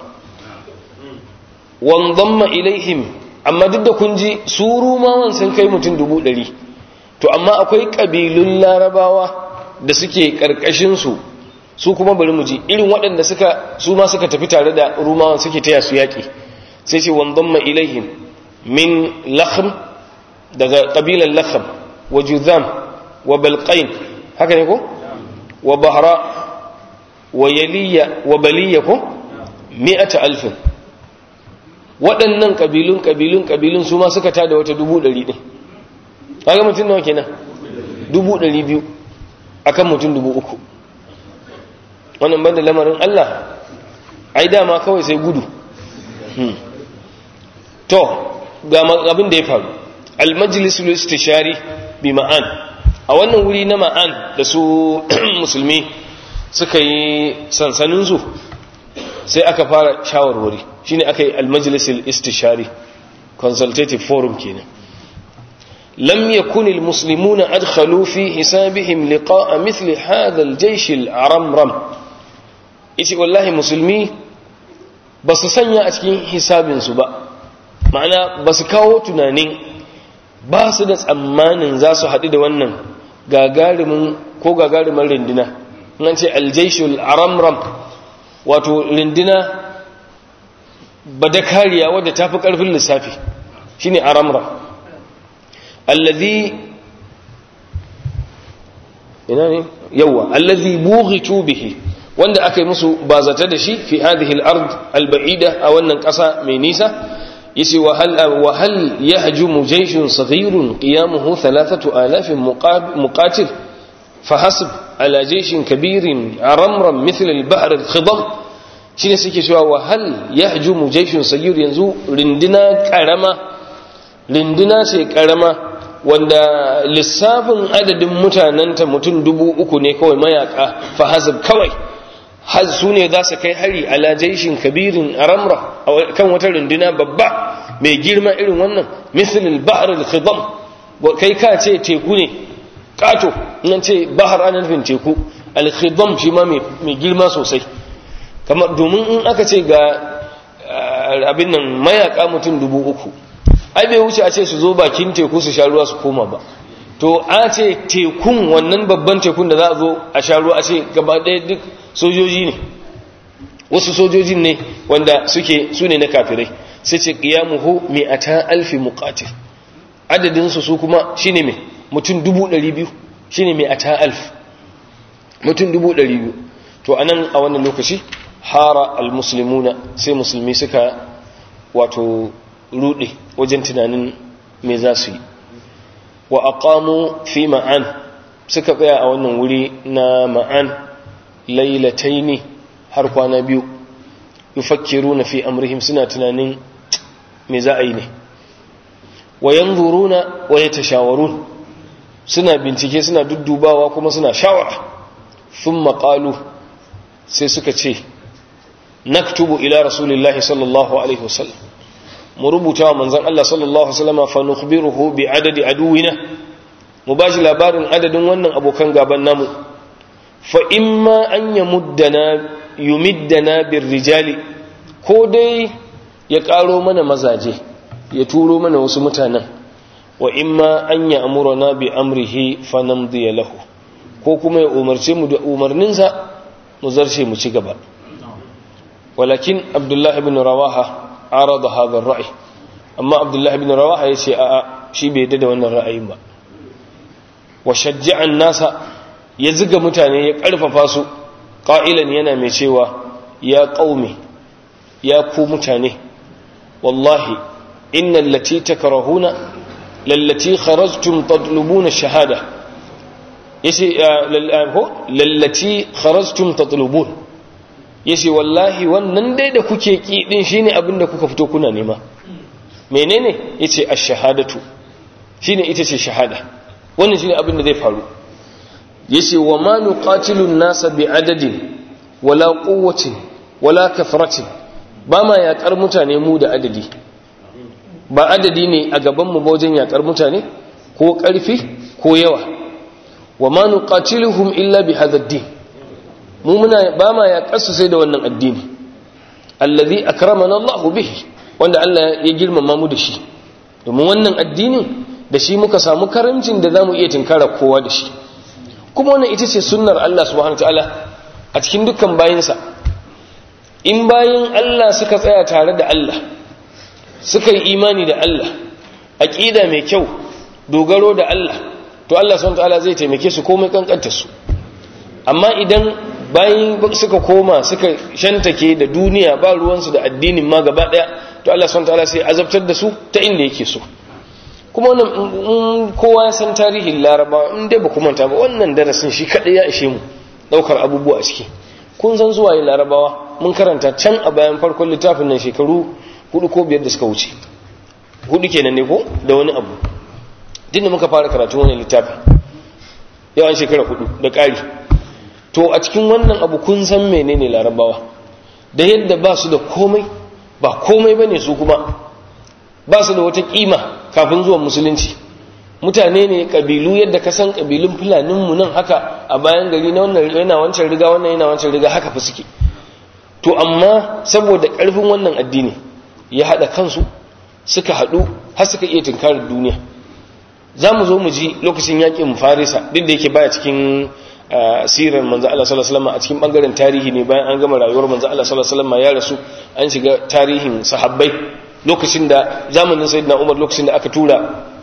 wanzamma ilaihim amma duk da kun ji su rumawan sun kai mutum dubu ɗari to amma akwai ƙabilun larabawa da suke ƙarƙashinsu su kuma bari mu ji irin waɗanda suka su ma suka tafi tare da rumawan suke taya su yaƙi sai ce wanzamma ilaihim min lakhm daga ƙabilan lakhm wa juzam wa balqain haka ne ko wa bahra wa yaliya wa baliya ko mi'ata alfin waɗannan ƙabilun ƙabilun ƙabilun su ma suka tada wata dubu ɗari ɗin kaga mutum nawa kenan dubu ɗari biyu akan mutum dubu uku wannan banda lamarin Allah ai dama kawai sai gudu to ga abin da ya faru almajlisul istishari bi ma'an a wannan wuri na ma'an da su musulmi suka yi sansaninsu sai aka fara shawarwari shine aka yi almajlisul istishari consultative forum kenan lam yakun almuslimuna adkhalu fi hisabihim liqa'a mithli hadha aljaysh alaramram yace wallahi musulmi basu sanya a cikin hisabin su ba ma'ana basu kawo tunanin ba su da tsammanin za su haɗu da wannan gagarumin ko gagarumin rindina nan ce aljayshul aramram wato rindina badakariya wadda ta fi ƙarfin lissafi shi ne aramra allazi ina ne yawa allazi bughitu bihi wanda aka yi musu bazata da shi fi hadhihi al-ard al-ba'ida a wannan ƙasa mai nisa yace wa hal wa hal yahjumu jayshun saghirun qiyamuhu 3000 muqatil fahasib ala jayshin kabirin aramram mithla al-ba'r al-khidam shi ne suke cewa wahal ya haju mujaishin sagir yanzu rindina karama rindina ce karama wanda lissafin adadin mutanenta mutum dubu uku ne kawai mayaka fahazib kawai su ne za su kai hari ala jaishin kabirin aramra kan wata rindina babba mai girma irin wannan misalil bahar al-khidam kai ka ce teku ne kato nan ce bahar ana nufin teku al-khidam shi ma mai girma sosai kamar domin in aka ce ga abin nan mayaka mutum dubu uku ai bai wuce a ce su zo bakin teku su sha ruwa su koma ba to a ce tekun wannan babban tekun da za a zo a sha ruwa a ce gaba ɗaya duk sojoji ne wasu sojojin ne wanda suke su ne na kafirai sai ce qiyamuhu mi'ata alfi muqatil adadin su su kuma shine me mutum dubu ɗari biyu shine mi'ata alf mutum dubu ɗari biyu to anan a wannan lokaci hara almuslimuna sai musulmi suka wato rude wajen tunanin me za su yi wa aqamu fi ma'an suka tsaya a wannan wuri na ma'an lailataini har kwana biyu yufakkiruna fi amrihim suna tunanin me za a yi ne wa yanzuruna wa yatashawarun suna bincike suna duddubawa kuma suna shawara thumma qalu sai suka ce naktubu ila rasulillahi sallallahu alaihi wasallam mu rubuta wa manzon Allah sallallahu alaihi wasallam fa nukhbiruhu bi adadi aduwina mu bashi labarin adadin wannan abokan gaban namu fa imma an yamuddana yumiddana birrijali ko dai ya karo mana mazaje ya turo mana wasu mutanen wa imma an ya amurana bi amrihi fa namdi lahu ko kuma ya umarce mu da umarninsa mu zarce mu ci gaba walakin abdullahi ibn rawaha arada hadha ar-ra'i amma abdullahi ibn rawaha yace a a shi bai da wannan ra'ayin ba wa shajja'a an-nasa ya ziga mutane ya karfafa su qa'ilan yana mai cewa ya qaumi ya ku mutane wallahi innal lati takrahuna lallati kharajtum tatlubuna shahada yace lallati kharajtum tatlubun yace wallahi wannan dai da kuke ki din shine abin da kuka fito kuna nema menene yace ash-shahadatu shine ita ce shahada wannan shine abin da zai faru yace wa ma nuqatilu an-nasa bi adadin wala quwwatin wala kathratin ba ma yakar mutane mu da adadi ba adadi ne a gaban mu wajen yakar mutane ko karfi ko yawa wa ma nuqatiluhum illa bi hadha ad-din mu muna ba ma yakar su sai da wannan addini allazi akramana Allah bihi wanda Allah ya girmama mu da shi domin wannan addinin da shi muka samu karamcin da zamu iya tinkara kowa da shi kuma wannan ita ce sunnar Allah subhanahu wataala a cikin dukkan bayinsa in bayin Allah suka tsaya tare da Allah suka yi imani da Allah aqida mai kyau dogaro da Allah to Allah subhanahu wataala zai taimake su komai kankanta su amma idan bayin suka koma suka shantake da duniya ba ruwansu da addinin ma gaba daya to Allah subhanahu wataala sai azabtar da su ta inda yake so kuma wannan kowa ya san tarihin laraba in dai ba manta ba wannan darasin shi kadai ya ishe mu daukar abubuwa a ciki kun san zuwa yi larabawa mun karanta can a bayan farkon littafin nan shekaru hudu ko biyar da suka wuce hudu kenan ne ko da wani abu din da muka fara karatu wannan littafin yawan shekara hudu da ƙari to a cikin wannan abu kun san menene larabawa da yadda ba su da komai ba komai bane su kuma ba su da wata kima kafin zuwan musulunci mutane ne kabilu yadda ka san kabilun fulaninmu nan haka a bayan gari na wannan yana wancan riga wannan yana wancan riga haka fa suke to amma saboda karfin wannan addini ya hada kansu suka hadu har suka iya tunkarar duniya za mu zo mu ji lokacin yakin farisa duk da yake baya cikin sirar manzo Allah sallallahu alaihi wasallam a cikin bangaren tarihi ne bayan an gama rayuwar manzo Allah sallallahu alaihi wasallam ya rasu an shiga tarihin sahabbai lokacin da zamanin sayyidina Umar lokacin da aka tura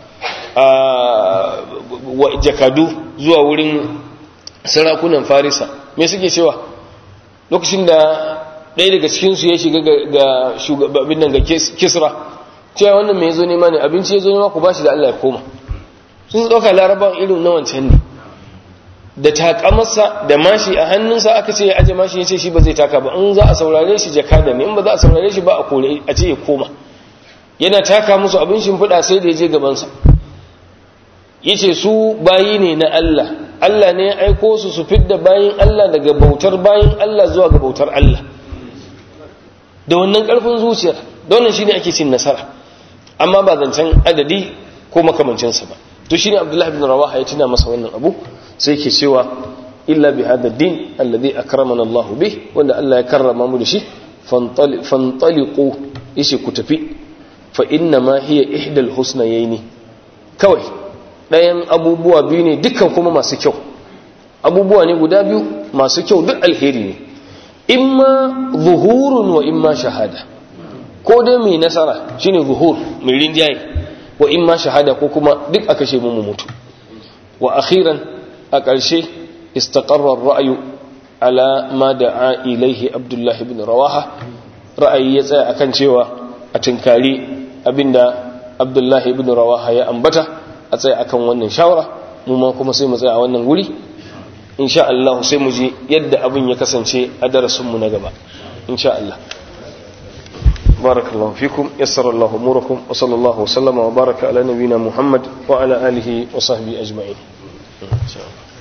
wa jakadu zuwa wurin sarakunan Farisa me suke cewa lokacin da ɗaya daga cikin su ya shiga ga shugabin nan ga Kisra cewa wannan me yazo nema ne abinci yazo nema ku bashi da Allah ya koma sun dauka larabawan irin na wancan ne da takamarsa da mashi a hannunsa aka ce ya aje mashi ya ce shi ba zai taka ba in za a saurare shi jakada ne in ba za a saurare shi ba a kore a ce ya koma yana taka musu abin shimfiɗa sai da ya je gabansa ya ce su bayi ne na Allah Allah ne ya aiko su su fidda bayin Allah daga bautar bayin Allah zuwa ga bautar Allah da wannan ƙarfin zuciyar da wannan shi ne ake cin nasara amma ba zancen adadi ko makamancinsa ba to shi ne abdullahi bin rawaha ya tuna masa wannan abu sai ke cewa illa bi hada din alladhi akramana Allah bih wanda Allah ya karrama mu da shi fantaliqu yace ku tafi fa inna ma hiya ihdal husnayaini kawai ɗayan abubuwa biyu ne dukkan kuma masu kyau abubuwa ne guda biyu masu kyau duk alheri ne imma zuhurun wa imma shahada ko dai mai nasara shine zuhur mai rinjaye wa imma shahada ko kuma duk aka ce mu mutu wa akhiran a ƙarshe istaqarra ra'ayu ala ma da'a ilaihi abdullah ibn rawaha ra'ayi ya tsaya akan cewa a tinkari abinda abdullahi ibn rawaha ya ambata a tsaye akan wannan shawara mu ma kuma sai mu tsaya a wannan guri insha Allah sai mu ji yadda abin ya kasance a darasin mu na gaba insha Allah barakallahu fikum yassara Allah umurakum wa sallallahu wa sallama wa baraka ala nabiyyina Muhammad wa ala alihi wa sahbihi ajma'in